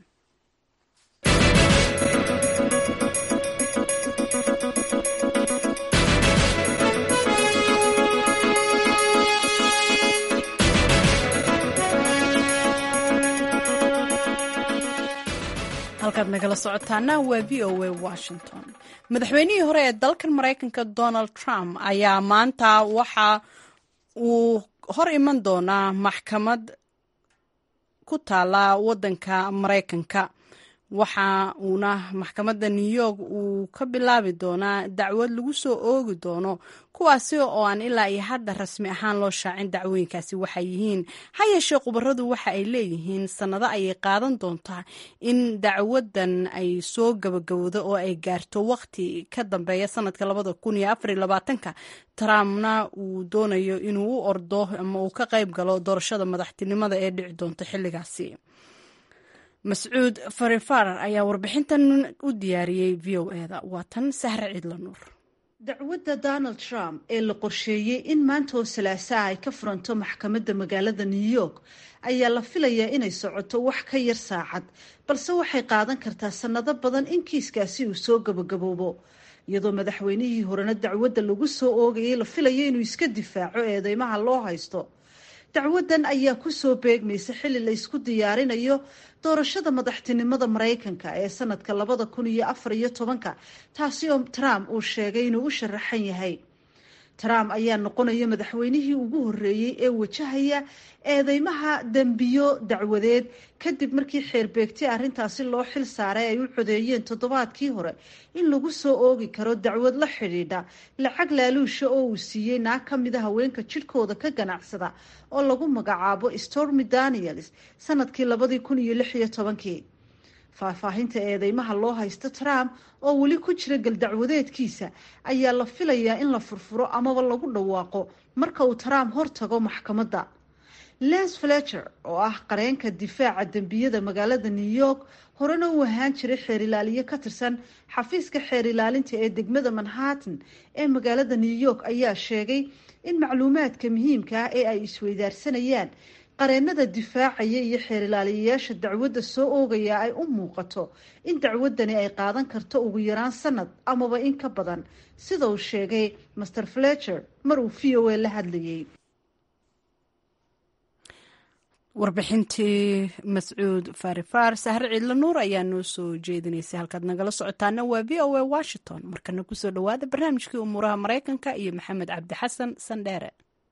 halkaad nagala socotaana waa v o a washington madaxweynihii hore ee dalkan maraykanka donald trump ayaa maanta waxa uu hor iman doonaa maxkamad ku taala wadanka maraykanka waxa uuna maxkamadda new york uu ka bilaabi doonaa dacwad lagu soo oogi doono kuwaasi oo aan ilaa iyo hadda rasmi ahaan loo shaacin dacwooyinkaasi waxay yihiin ha yeeshee khubaradu waxa ay leeyihiin sannado ayay qaadan doontaa in dacwadan ay soo gabagabowdo oo ay gaarto waqti ka dambeeya sanadka labada kun iyo afar iyo labaatanka trumpna uu doonayo inuu u ordo ama uu ka qayb galo doorashada madaxtinimada ee dhici doonta xilligaasi mascuud farifarar ayaa warbixintan u diyaariyey v o eda waa tan sahre ciidla nuur dacwadda donald trump ee la qorsheeyey in maanta oo salaasaha ay ka furanto maxkamadda magaalada new york ayaa la filayaa inay socoto wax ka yar saacad balse waxay qaadan kartaa sannado badan in kiiskaasi uu soo gabagaboobo iyadoo madaxweynihii horena dacwadda lagu soo oogayay la filayo inuu iska difaaco eedeymaha loo haysto dacwadan ayaa kusoo beegmaysa xilli la isku diyaarinayo doorashada madaxtinimada maraykanka ee sanadka labada kun iyo afar iyo tobanka taasi oo trump uu sheegay inuu u sharaxan yahay trump ayaa noqonaya madaxweynihii ugu horreeyey ee wajahaya eedeymaha dembiyo dacwadeed kadib markii xeerbeegti arrintaasi loo xil saaray ay u codeeyeen toddobaadkii hore in lagu soo oogi karo dacwad la xidhiidha lacag laaluusha oo uu siiyey naag ka mida haweenka jidhkooda ka ganacsada oo lagu magacaabo stormy daniels sanadkii labadii kun iyo lix iyo tobankii faahfaahinta eedeymaha loo haysto trump oo weli ku jira galdacwadeedkiisa ayaa la filayaa in la furfuro amaba lagu dhawaaqo marka uu trump hortago maxkamadda les fletcher oo ah qareenka difaaca dembiyada magaalada new york horena uu ahaan jiray xeer ilaaliye ka tirsan xafiiska xeer ilaalinta ee degmada manhattan ee magaalada new york ayaa sheegay in macluumaadka muhiimka ah ee ay isweydaarsanayaan qareenada difaacaya iyo xeer ilaaliyayaasha dacwadda soo oogaya ay u muuqato in dacwadani ay qaadan karto ugu yaraan sanad amaba in ka badan sida uu sheegay master fletcher mar uu v o a la hadlayay warbixintii mascuud farifar sahre ciidla nuur ayaa noo soo jeedinaysay halkaad nagala socotaana waa v o a washington markana kusoo dhowaada barnaamijkii umuuraha maraykanka iyo maxamed cabdi xasan sandheere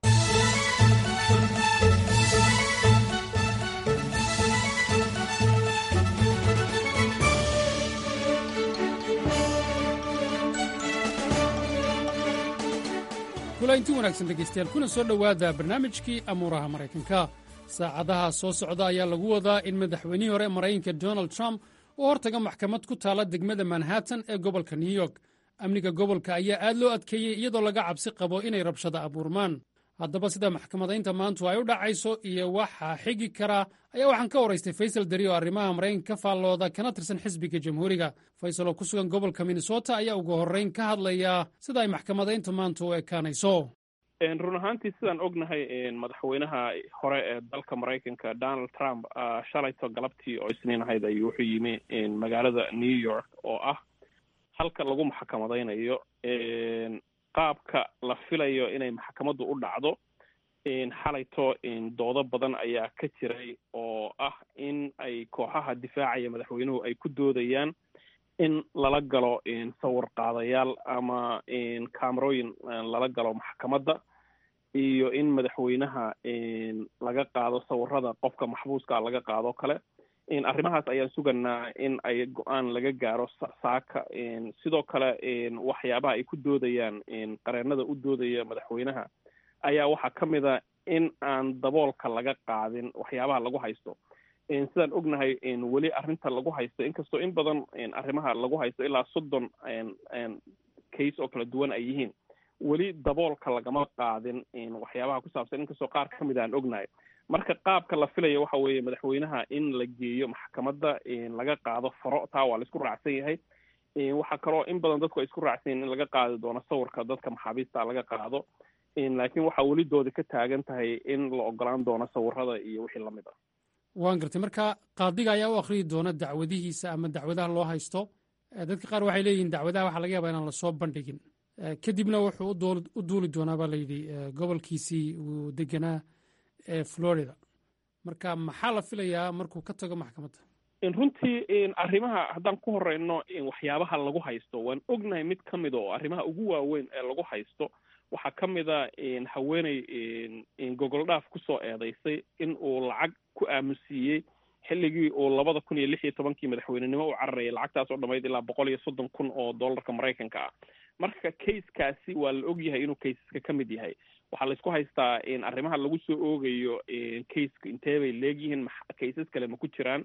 kulainti wanaagsan dhegaystayaal kuna soo dhowaada barnaamijkii amuuraha maraykanka saacadaha soo socda ayaa lagu wadaa in madaxweynihii hore maraykanka donald trump uu hortaga maxkamad ku taala degmada manhattan ee gobolka new york amniga gobolka ayaa aad loo adkeeyey iyadoo laga cabsi qabo inay rabshada abuurmaan haddaba sida maxkamadaynta maantu ay u dhacayso iyo waxaa xigi karaa ayaa waxaan ka waraystay faysal dari oo arrimaha maraykanka ka faallooda kana tirsan xisbiga jamhuuriga faysal oo ku sugan gobolka minnesota ayaa ugu horrayn ka hadlayaa sida ay maxkamadaynta maantu u ekaanayso run ahaantii sidaan ognahay madaxweynaha hore ee dalka maraykanka donald trump shalayto galabtii oo isniin ahayd ayuu wuxuu yimi magaalada new york oo ah halka lagu maxkamadaynayo qaabka la filayo inay maxkamaddu u dhacdo xalayto doodo badan ayaa ka jiray oo ah in ay kooxaha difaacaya madaxweynuhu ay ku doodayaan in lala galo sawir qaadayaal ama camerooyin lala galo maxkamadda iyo in madaxweynaha laga qaado sawirada qofka maxbuuska laga qaado kale arrimahaas ayaan suganaa in ay go-aan laga gaaro saaka sidoo kale waxyaabaha ay ku doodayaan qareenada u doodaya madaxweynaha ayaa waxaa ka mid a in aan daboolka laga qaadin waxyaabaha lagu haysto sidaan ognahay weli arrinta lagu haysto inkastoo in badan arrimaha lagu haysto ilaa soddon case oo kala duwan ay yihiin weli daboolka lagama qaadin waxyaabaha ku saabsan inkastoo qaar ka mid aan ognahay marka qaabka la filayo waxa weeye madaxweynaha in la geeyo maxkamadda laga qaado faro taa waa la isku raacsan yahay waxaa kaloo in badan dadku ay isku raacsan yahin in laga qaadi doono sawirka dadka maxaabiista laga qaado laakiin waxaa weli doodi ka taagan tahay in la ogolaan doono sawirada iyo wixii lamid ah waan gartay marka qaadiga ayaa u akhriyi doona dacwadihiisa ama dacwadaha loo haysto dadka qaar waxay leeyihiin dacwadaha waxaa laga yaabaa inaan lasoo bandhigin kadibna wuxuu u duuli doonaa baa layidhi gobolkiisii uu deganaa ee florida marka maxaa la filayaa markuu ka tago maxkamadda runtii arrimaha haddaan ku horeyno waxyaabaha lagu haysto waan ognahay mid ka mida oo arrimaha ugu waaweyn ee lagu haysto waxaa ka mid a haweeney gogol dhaaf kusoo eedeysay in uu lacag ku aamusiiyey xilligii uu labada kun iyo lix iyo tobankii madaxweynenimo u cararayay lacagtaas oo dhamayd ilaa boqol iyo soddon kun oo dollarka maraykanka ah marka kayskaasi waa la ogyahay inuu kaysaska ka mid yahay waxaa laysku haystaa arrimaha lagu soo oogayo kayska intee bay leegyihiin kaysas kale ma ku jiraan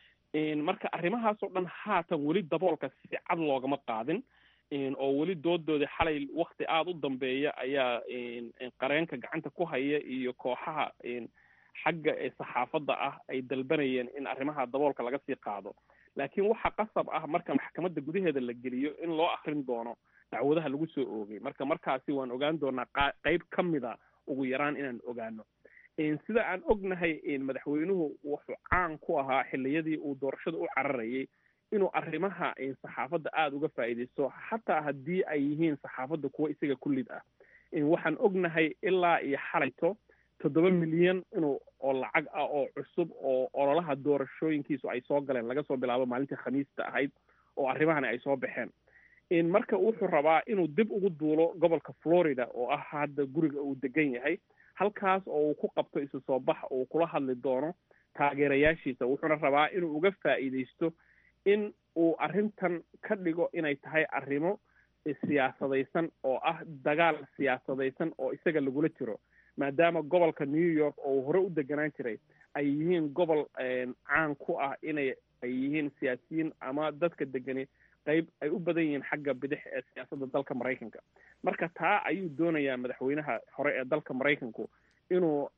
marka arrimahaasoo dhan haatan weli daboolka si cad loogama qaadin oo weli doodoodii xalay wakti aada u dambeeya ayaa qareenka gacanta ku haya iyo kooxaha xagga ee saxaafadda ah ay dalbanayeen in arrimaha daboolka laga sii qaado laakiin waxa qasab ah marka maxkamadda gudaheeda la geliyo in loo akrin doono dacwadaha lagu soo oogay marka markaasi waan ogaan doonaa qeyb ka mida ugu yaraan inaan ogaano sida aan ognahay madaxweynuhu wuxuu caan ku ahaa xilliyadii uu doorashada u cararayay inuu arrimaha saxaafadda aada uga faa'iidaysto xataa haddii ay yihiin saxaafadda kuwa isaga kullid ah waxaan ognahay ilaa iyo xalayto toddoba milyan inuu oo lacag ah oo cusub oo ololaha doorashooyinkiisu ay soo galeen laga soo bilaabo maalintii khamiista ahayd oo arrimahani ay soo baxeen marka wuxuu rabaa inuu dib ugu duulo gobolka florida oo ah hadda guriga uu degan yahay halkaas oo uu ku qabto isu soo bax uu kula hadli doono taageerayaashiisa wuxuuna rabaa inuu uga faa'iidaysto in uu arrintan ka dhigo inay tahay arrimo siyaasadaysan oo ah dagaal siyaasadaysan oo isaga lagula jiro maadaama gobolka new york oo hore u deganaan jiray ay yihiin gobol caan ku ah inay ay yihiin siyaasiyiin ama dadka degani qayb ay u badan yihiin xagga bidix ee siyaasadda dalka maraykanka marka taa ayuu doonayaa madaxweynaha hore ee dalka maraykanku inuu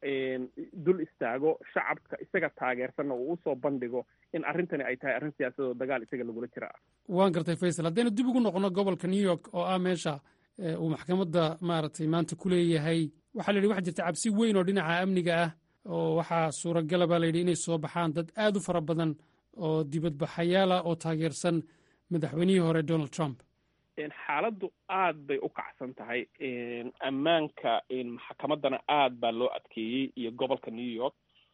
dul istaago shacabka isaga taageersanna uu usoo bandhigo in arrintani ay tahay arrin siyaasadoo dagaal isaga lagula jira ah waan gartay faysal haddaynu dib ugu noqono gobolka new york oo ah meesha uu maxkamadda maaragtay maanta ku leeyahay waxaa la yidhi waxa jirta cabsi weyn oo dhinaca amniga ah oo waxaa suuragala baa layidhi inay soo baxaan dad aad u fara badan oo dibadbaxayaala oo taageersan madaxweynihii hore donald trump xaaladdu aad bay u kacsan tahay ammaanka maxkamaddana aad baa loo adkeeyey iyo gobolka new york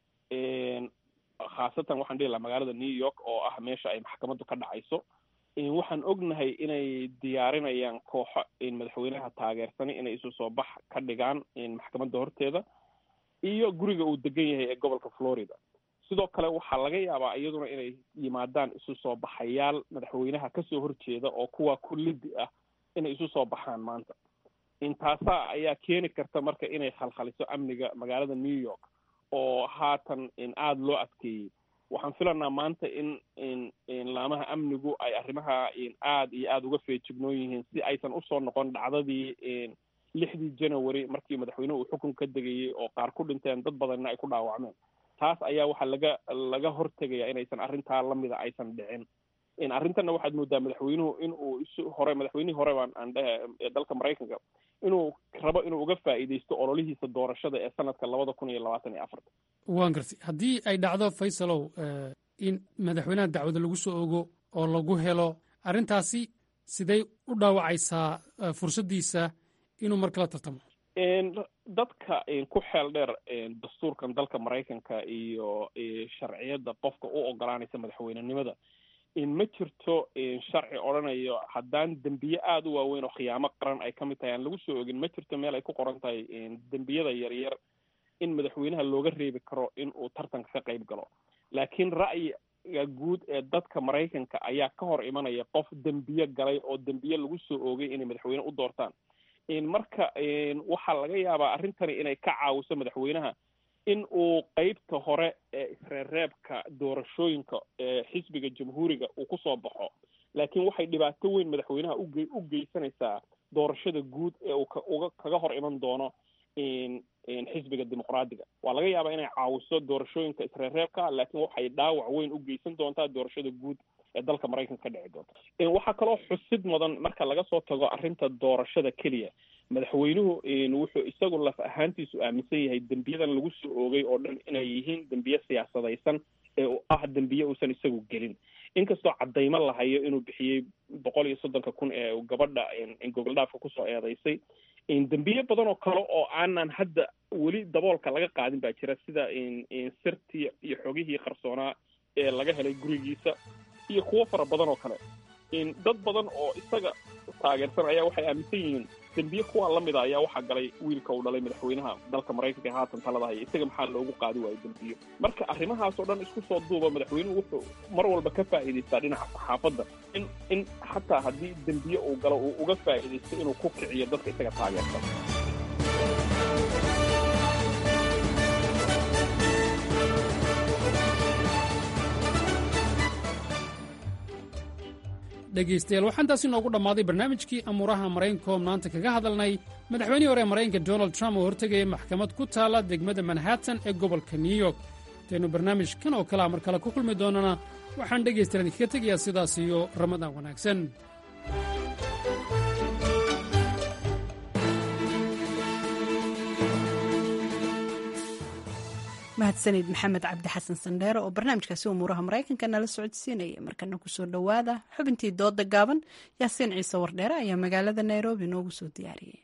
khaasatan waxaan dhihi lahaa magaalada new york oo ah meesha ay maxkamaddu ka dhacayso waxaan ognahay inay diyaarinayaan kooxo madaxweynaha taageersanay inay isu soo bax ka dhigaan maxkamadda horteeda iyo guriga uu degan yahay ee gobolka florida sidoo kale waxaa laga yaabaa iyaduna inay yimaadaan isu soo baxayaal madaxweynaha kasoo horjeeda oo kuwa kullidi ah inay isu soo baxaan maanta intaasaa ayaa keeni karta marka inay khalkhaliso amniga magaalada new york oo haatan aada loo adkeeyey waxaan filanaa maanta in laamaha amnigu ay arrimaha aada iyo aada uga feejignoon yihiin si aysan usoo noqon dhacdadii lixdii january markii madaxweynuhu uu xukun ka degayey oo qaar ku dhinteen dad badanna ay ku dhaawacmeen taas ayaa waxaa laga laga hortegaya inaysan arrintaa lamida aysan dhicin arrintanna waxaad moodaa madaxweynuhu in uu isu hore madaxweynihii hore baan aan dhehe ee dalka maraykanka inuu rabo inuu uga faa'iidaysto ololihiisa doorashada ee sanadka labada kun iyo labaatan iyo afarta waan gartay haddii ay dhacdo faysalow in madaxweynaha dacwada lagu soo ogo oo lagu helo arrintaasi siday u dhaawacaysaa fursaddiisa inuu mar kala tartamo dadka ku xeel dheer dastuurkan dalka maraykanka iyo sharciyadda qofka u ogolaanaysa madaxweynenimada ma jirto sharci odhanayo haddaan dembiye aada u waaweyn oo khiyaamo qaran ay ka mid tahay aan lagu soo ogin ma jirto meel ay ku qoran tahay dembiyada yaryar in madaxweynaha looga reebi karo in uu tartanka ka qayb galo laakiin ra'yiga guud ee dadka maraykanka ayaa ka hor imanaya qof dembiye galay oo dembiye lagu soo oogay inay madaxweyne u doortaan marka waxaa laga yaabaa arrintani inay ka caawiso madaxweynaha in uu qeybta hore ee isreerreebka doorashooyinka ee xisbiga jamhuuriga uu kusoo baxo laakiin waxay dhibaato weyn madaxweynaha uge u geysanaysaa doorashada guud ee uu kauga kaga hor iman doono xisbiga dimuqraadiga waa laga yaabaa inay caawiso doorashooyinka isreerreebka laakiin waxay dhaawac weyn u geysan doontaa doorashada guud ee dalka maraykanka ka dhici doonta waxaa kaloo xusid mudan marka laga soo tago arrinta doorashada keliya madaxweynuhu wuxuu isagu laf ahaantiisu aaminsan yahay dembiyadan lagu soo oogay oo dhan inay yihiin dembiye siyaasadaysan ee ah dembiye uusan isagu gelin inkastoo caddaymo lahayo inuu bixiyey boqol iyo soddonka kun ee gabadha gogoldhaafka kusoo eedeysay dembiye badan oo kale oo aanan hadda weli daboolka laga qaadin baa jira sida sirtii iyo xogihii qarsoonaa ee laga helay gurigiisa iyo kuwo fara badan oo kale dad badan oo isaga taageersan ayaa waxay aaminsan yihiin dembiye kuwa lamida ayaa waxaa galay wiilka uu dhalay madaxweynaha dalka maraykanka ee haatan talada haya isaga maxaa loogu qaadi waayo dembiyo marka arrimahaas oo dhan isku soo duuba madaxweynuhu wuxuu mar walba ka faa'iidaystaa dhinaca saxaafadda in in xataa haddii dembiye uu galo uu uga faa'iidaysto inuu ku kiciyo dadka isaga taageersan dhegaystayaal waxaan taasi noogu dhammaaday barnaamijkii amuuraha maraykanko maanta kaga hadalnay madaxweynihii hore ee maraykanka donald trump oo hortegaya maxkamad ku taalla degmada manhattan ee gobolka new york intaynu barnaamijkan oo kalea mar kale ku kulmi doonana waxaan dhegaystayaal idinkaga tegayaa sidaas iyo ramadaan wanaagsan mahadsanid maxamed cabdi xasan sandheere oo barnaamijkaasi umuuraha maraykanka nala socodsiinaya markana kusoo dhowaada xubintii dooda gaaban yaasiin ciise wardheere ayaa magaalada nairobi noogu soo diyaariyey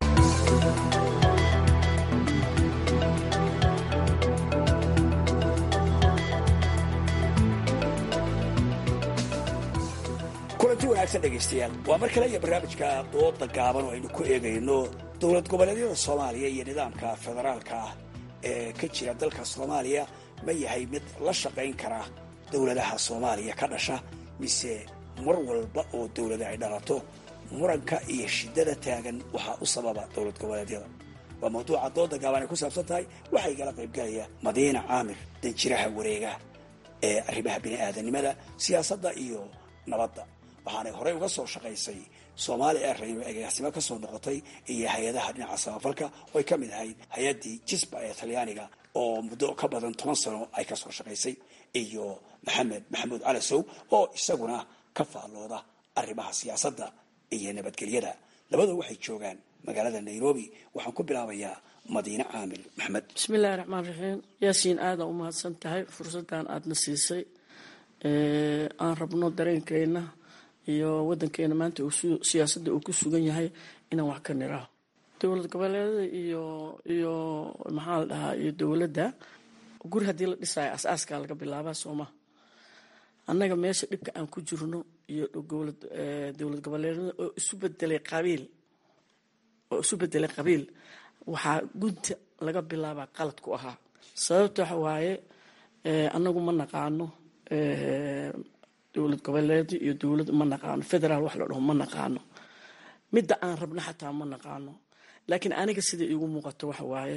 kulanti wanaagsan dhegaystayaal waa mar kale iyo barnaamijka dooda gaaban oo aynu ku eegayno dowlad goboleedyada soomaaliya iyo nidaamka federaalka ah ee ka jira dalka soomaaliya ma yahay mid la shaqayn kara dowladaha soomaaliya ka dhasha mise mar walba oo dowlada ay dhalato muranka iyo shidada taagan waxaa u sababa dowlad goboleedyada waa mawduuca dooda gaaban ay ku saabsan tahay waxaa igala qaybgalaya madiina caamir danjiraha wareega ee arrimaha bini'aadanimada siyaasadda iyo nabadda waxaanay horey uga soo shaqaysay soomaali airline oo agaasimo ka soo noqotay iyo hay-adaha dhinaca samafalka oo ay ka mid ahayd hay-addii jisba ee talyaaniga oo muddo ka badan toban sano ay ka soo shaqaysay iyo maxamed maxamuud calasow oo isaguna ka faallooda arrimaha siyaasadda iyo nabadgelyada labadoo waxay joogaan magaalada nairobi waxaan ku bilaabayaa madiine caamir maxamed bismillahi raxmaan raxiim yaasiin aada u mahadsan tahay fursaddan aadna siisay aan rabno dareenkeenna iyo wadankeena maanta siyaasadda uu ku sugan yahay inaan wax ka niraho dowlad goboleedada iyo iyo maxaa la dhahaa iyo dowladda guri haddii la dhisaayo as-aaskaa laga bilaabaa sooma annaga meesha dhibka aan ku jirno iyo dowlad goboleedada oo isu bedelay qabiil oo isu bedelay qabiil waxaa gunta laga bilaabaa qalad ku ahaa sababta waxa waaye annagu ma naqaano dowlad goboleed iyo dowlad ma naqaano federaal wax la dhaho ma naqaano midda aan rabno xataa ma naqaano laakiin aniga sida iigu muuqato waxa waaye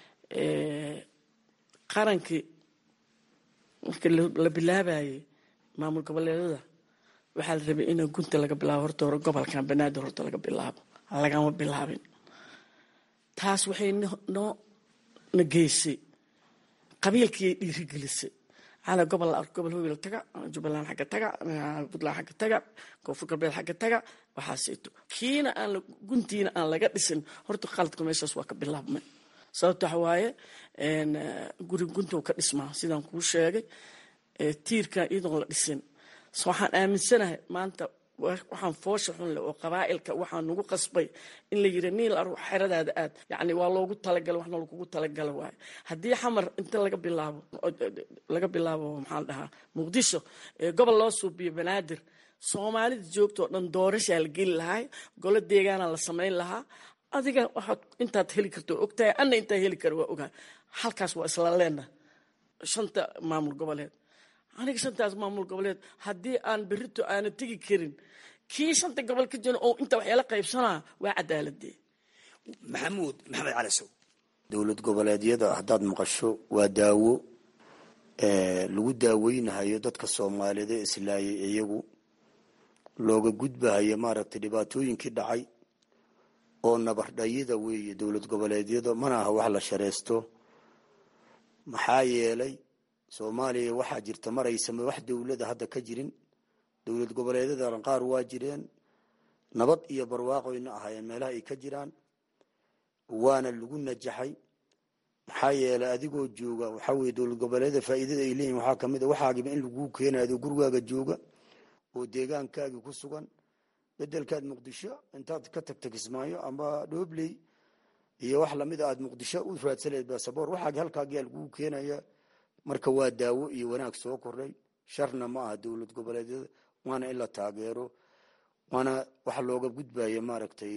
qarankii marka la bilaabayay maamul goboleedada waxaa la rabay in gunta laga bilaabo horta hore gobolkan banaadir horta laga bilaabo lagama bilaabin taas waxay noo na geysay qabiilkiiay dhiirigelisay ala gobol gobol howel taga jubbaland xagga taga puntland xagga taga koonfur galbeed xagga taga waxaaseeto kiina aan guntiina aan laga dhisin horta qaladka meeshaas waa ka bilaabmay sababta waxa waaye guri guntow ka dhismaa sidaan kuu sheegay tiirkan iyadoon la dhisin waxaan aaminsanahay maanta waxaan foosha xunle oo qabaa'ilka waxaa nagu qasbay in la yiri niil ar xeradaada aad yani waa loogu talagala waxna lagugu talagala waayo haddii xamar inta laga bilaabo laga bilaabo maxaa la dhahaa muqdisho gobol loo suubiyo banaadir soomaalida joogtoo dhan doorashaa la geli lahaa golo deegaana la samayn lahaa adiga waxaad intaad heli karto ogtahay anna intaa heli kara waa ogahay halkaas waa isla leena shanta maamul goboleed aniga shantaas maamul goboleed haddii aan berito aana tegi karin kii shanta gobol ka jiro oo inta waxyaala qaybsanaa waa cadaaladee maxamuud maxamed calasow dowlad goboleedyada haddaad maqasho waa daawo lagu daaweynahayo dadka soomaaliyeed ee islaayay iyagu looga gudbahayo maaragtay dhibaatooyinkii dhacay oo nabardhayida weeye dowlad goboleedyada mana aha wax la shareysto maxaa yeelay soomaaliya waxaa jirta maraysama wax dowlada hadda ka jirin dowlad goboleedyada qaar waa jireen nabad iyo barwaaqoyna ahaayeen meelaha ay ka jiraan waana lagu najaxay maxaa yeelay adigoo jooga waxaa weye dowlad goboleedyada faa'iidada ay leeyihin waxaa kamid a waxaagiba in laguu keenayo adoo gurigaaga jooga oo deegaankaagii ku sugan bedelkaad muqdisho intaad ka tagta kismaayo amba dhoobley iyo wax lamida aad muqdisho u raadsaleed basaboor waxaagi halkaagiyaa laguu keenaya marka waa daawo iyo wanaag soo kordhay sharna ma aha dowlad goboleedyada waana in la taageero waana waxa looga gudbaya maaragtay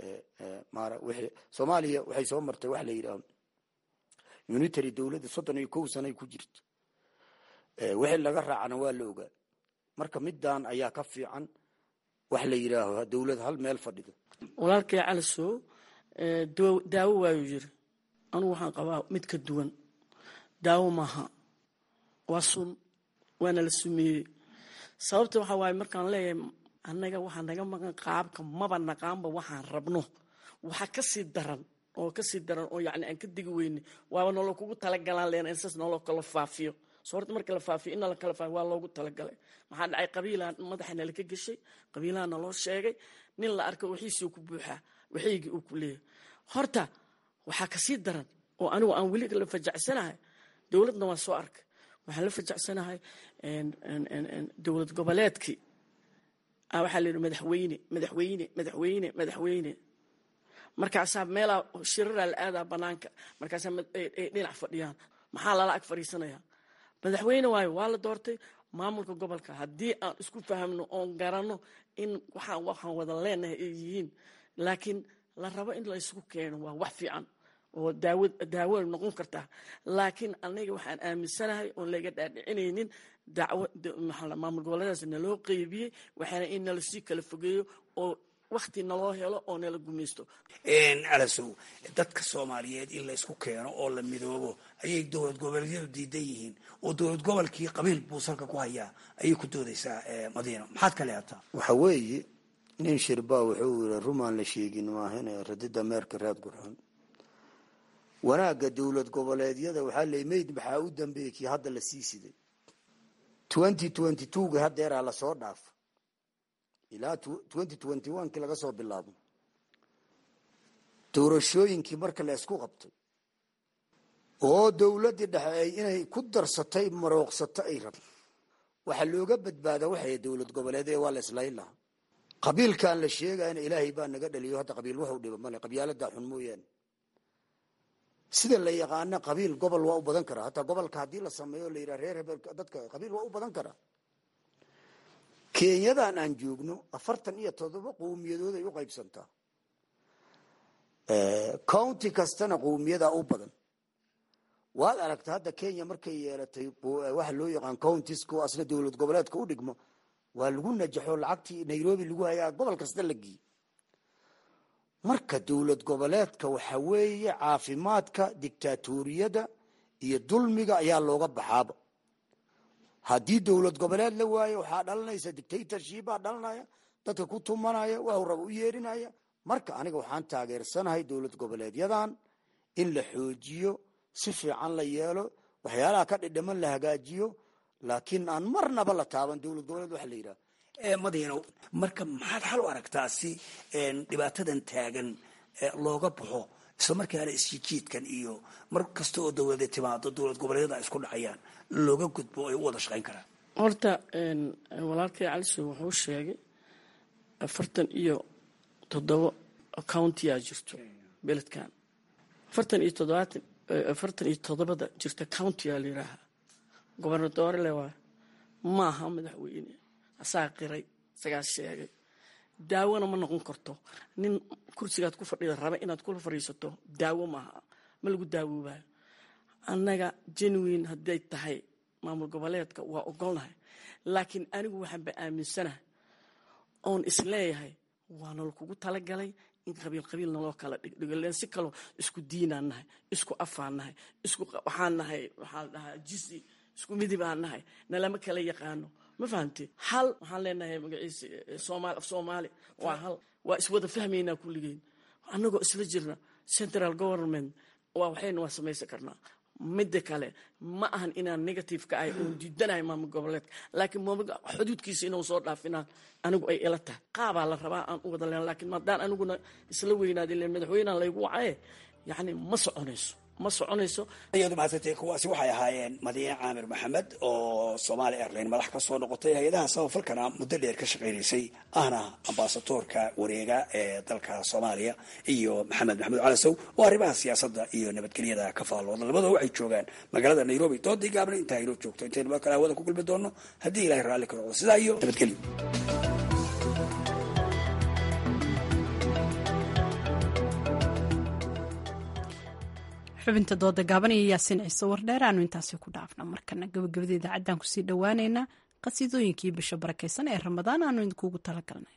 soomaaliya waxay soo martay waxa la yidhaha unitary dowladda soddon iyo kow sanay ku jirta wixii laga raacana waa la ogaa marka middan ayaa ka fiican wax la yidhaaho dowlad hal meel fadhido walaalkay calisow daawo waayuu yiri anugu waxaan qabaa mid ka duwan daawo maaha waa sun waana la sumeeyey sababta waxaa waaye markaan leeyahay annaga waxaa naga maqan qaabka maba naqaanba waxaan rabno waxaa kasii daran oo kasii daran oo yani aan ka digi weyne waaba nolo kugu talagalaan len insas nolo kala faafiyo so horta marka la faafiyo in la kala faafiyo waa loogu talagalay maxaa dhacay qabiilaa madaxa nala ka geshay qabiilaha naloo sheegay nin la arka wixiisii ku buuxaa waxaygii uu ku leeyahay horta waxaa kasii daran oo anigu aan weli la fajacsanahay dowladna waa soo arkay waxaan la fajacsanahay dowlad goboleedkii waxaa la yidhi madaxweyne madaxweyne madaxweyne madaxweyne markaasaa meelaa shiraraa la aadaa banaanka markaasaa ay dhinac fadhiyaan maxaa lala ag fadhiisanaya madaxweyne waayo waa la doortay maamulka gobolka haddii aan isku fahamno oon garanno in waxaan waxaan wada leenahay ay yihiin laakiin la rabo in la isugu keeno waa wax fiican oo daawo daawo noqon kartaa laakiin aniga waxaan aaminsanahay oon laga dhaadhicinaynin dacwo maamul goboleedaas naloo qeybiyey waxaana in nala sii kala fogeeyo oo wakti naloo helo oo nala gumaysto calasow dadka soomaaliyeed in la isku keeno oo la midoobo ayay dowlad goboleedyadu diidan yihiin oo dowlad gobolkii qabiil buu salka ku hayaa ayay ku doodaysaa madiino maxaad ka leehataa waxa weeye nin shirbaa wuxuu yiri rumaan la sheegin maahane radida meerka raad gurxun wanaagga dowlad goboleedyada waxaa ley mayd maxaa u dambeeyey kii hadda la sii siday twenty twenty twoga hadeeraa lasoo dhaafa ilaa twenty twenty one kii laga soo bilaabo doorashooyinkii marka la isku qabtay oo dowladdii dhexe ay inay ku darsatay marooqsato ay rabto waxaa looga badbaada waxay dowlad goboleed ee waa la islayn lahaa qabiilkan la sheegayna ilaahay baa naga dhaliyo hadda qabiil waxu dhiba male qabyaaladaa xun mooyaane sida la yaqaana qabiil gobol waa u badan karaa hataa gobolka haddii la sameeyo la yidhaha reer hebel dadka qabiil waa u badan karaa kenyadan aan joogno afartan iyo todoba qowmiyadood ay u qaybsantaa county kastana qowmiyadaa u badan waad aragta hadda kenya markay yeelatay waxa loo yaqaan countiska oo asna dowlad goboleedka u dhigmo waa lagu najaxo lacagtii nairobi lagu hayaa gobol kasta la geeyey marka dowlad goboleedka waxa weeye caafimaadka dictatoriyada iyo dulmiga ayaa looga baxaaba haddii dowlad goboleed la waayo waxaa dhalanaysa dictatorshipaa dhalanaya dadka ku tumanaya waxu raba u yeerinaya marka aniga waxaan taageersanahay dowlad goboleedyadan in la xoojiyo si fiican la yeelo waxyaalaha ka dhidhiman la hagaajiyo laakiin aan marnaba la taaban dowlad goboleed waxa la yidhaha madiino marka maxaad xal u aragtaa si dhibaatadan taagan looga baxo isla markaana isjijiidkan iyo mar kasta oo dowlada timaado dowlad goboleedyada ay isku dhacayaan looga gudbo ay u wada shaqayn karaan horta walaalkay caliso wuxuu sheegay afartan iyo toddoba countiyaa jirto beledkan afartan iyo toddobaatan afartan iyo toddobada jirta countiyaa la yidhaahaa gobernadoorele waay maaha madaxweyne asaa qiray isagaa sheegay daawona ma noqon karto nin kursigaad ku fadhida raba inaad kula fadhiisato daawo maaha ma lagu daawoobayo annaga genuine hadday tahay maamul goboleedka waa ogolnahay laakiin anigu waxaanba aaminsanahay oon isleeyahay waana lakugu talagalay in qabiil qabiil naloo kala dhigdhigo len si kaloo isku diinaan nahay isku afaan nahay isku waxaan nahay waxaa la dhahaa jisi isku midib aan nahay nalama kala yaqaano ma fahamte hal waxaan leenahay magaciisa somaali af soomaali waa hal waa iswada fahmaynaa kulligeen annagoo isla jirna central government waa waxayna waa samaysan karnaa midda kale ma ahan inaan negative ka ahay oon diidanahay maamul goboleedka laakiin xuduudkiisa inuu soo dhaafinaan anigu ay ila tahay qaabaa la rabaa aan u wada leen laakiin maadaan aniguna isla weynaada len madaxweynehan laygu wacaye yacni ma soconayso ma soconayso iyadu mahadsantay kuwaasi waxay ahaayeen madiine caamir maxamed oo somaali airline madax ka soo noqotay hay-adaha samafalkana muddo dheer ka shaqaynaysay ahna ambasadoorka wareega ee dalka soomaaliya iyo maxamed maxamuud calasow oo arrimaha siyaasadda iyo nabadgelyada ka faallooda labadoo waxay joogaan magaalada nairobi doodii gaabna intaa inoo joogto intaynu mar kale hawada ku kulmi doono haddii ilahay raalli ka noqdo sidaa iyo nabadgelyo xubinta dooda gaaban iyo yaasiin ciise wardheer aanu intaasi ku dhaafna markana gabagabada idaacaddan kusii dhowaaneynaa qasiidooyinkii bisha barakaysan ee ramadaan aanu idinkuugu talagalnay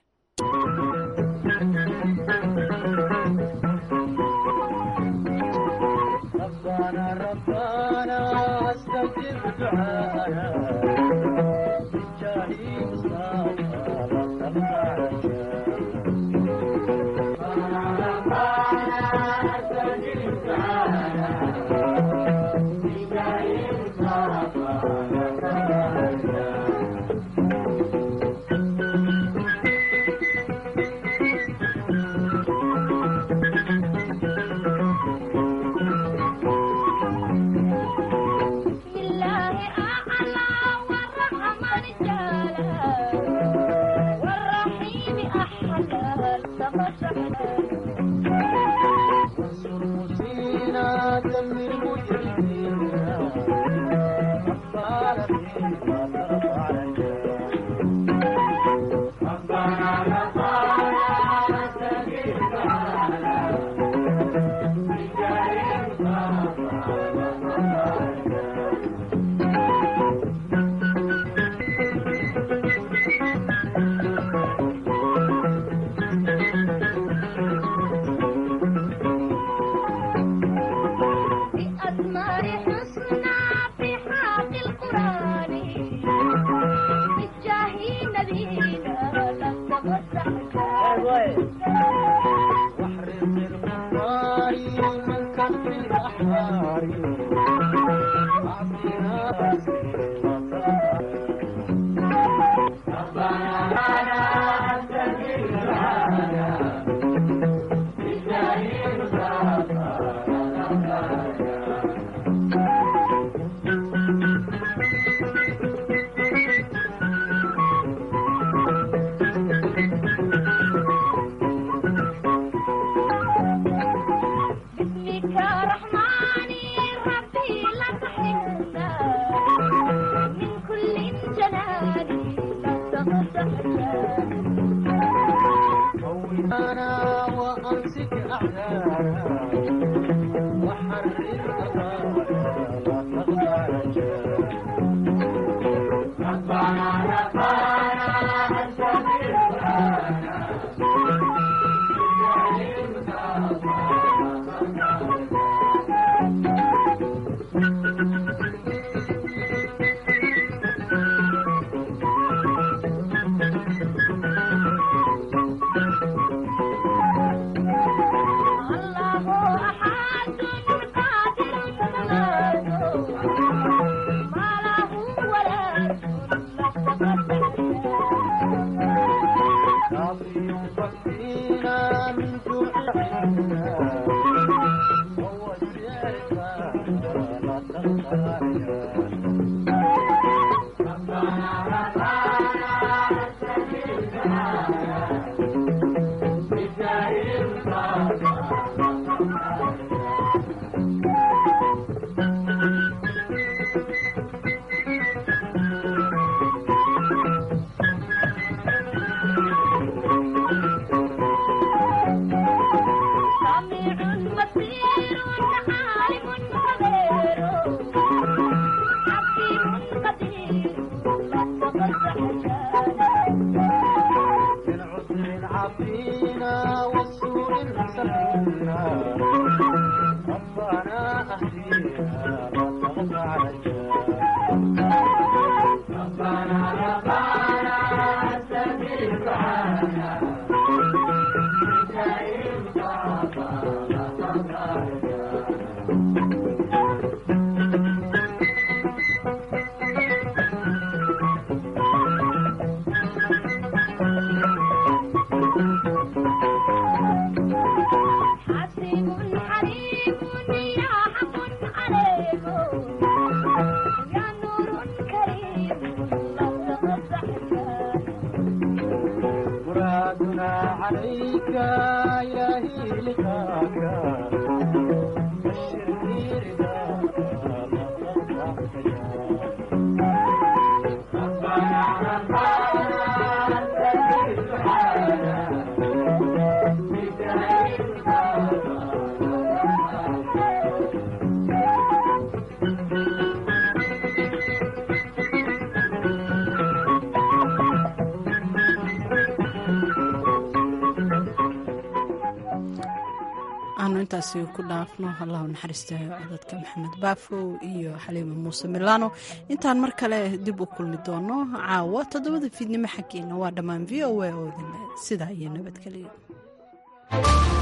intaasi ku dhaafno allahu naxariistayo codadka maxamed baafow iyo xaliima muuse milano intaan mar kale dib u kulmi doono caawa toddobada fiidnimo xaggeena waa dhammaan v o a oo idin sidaa iyo nabadgelyo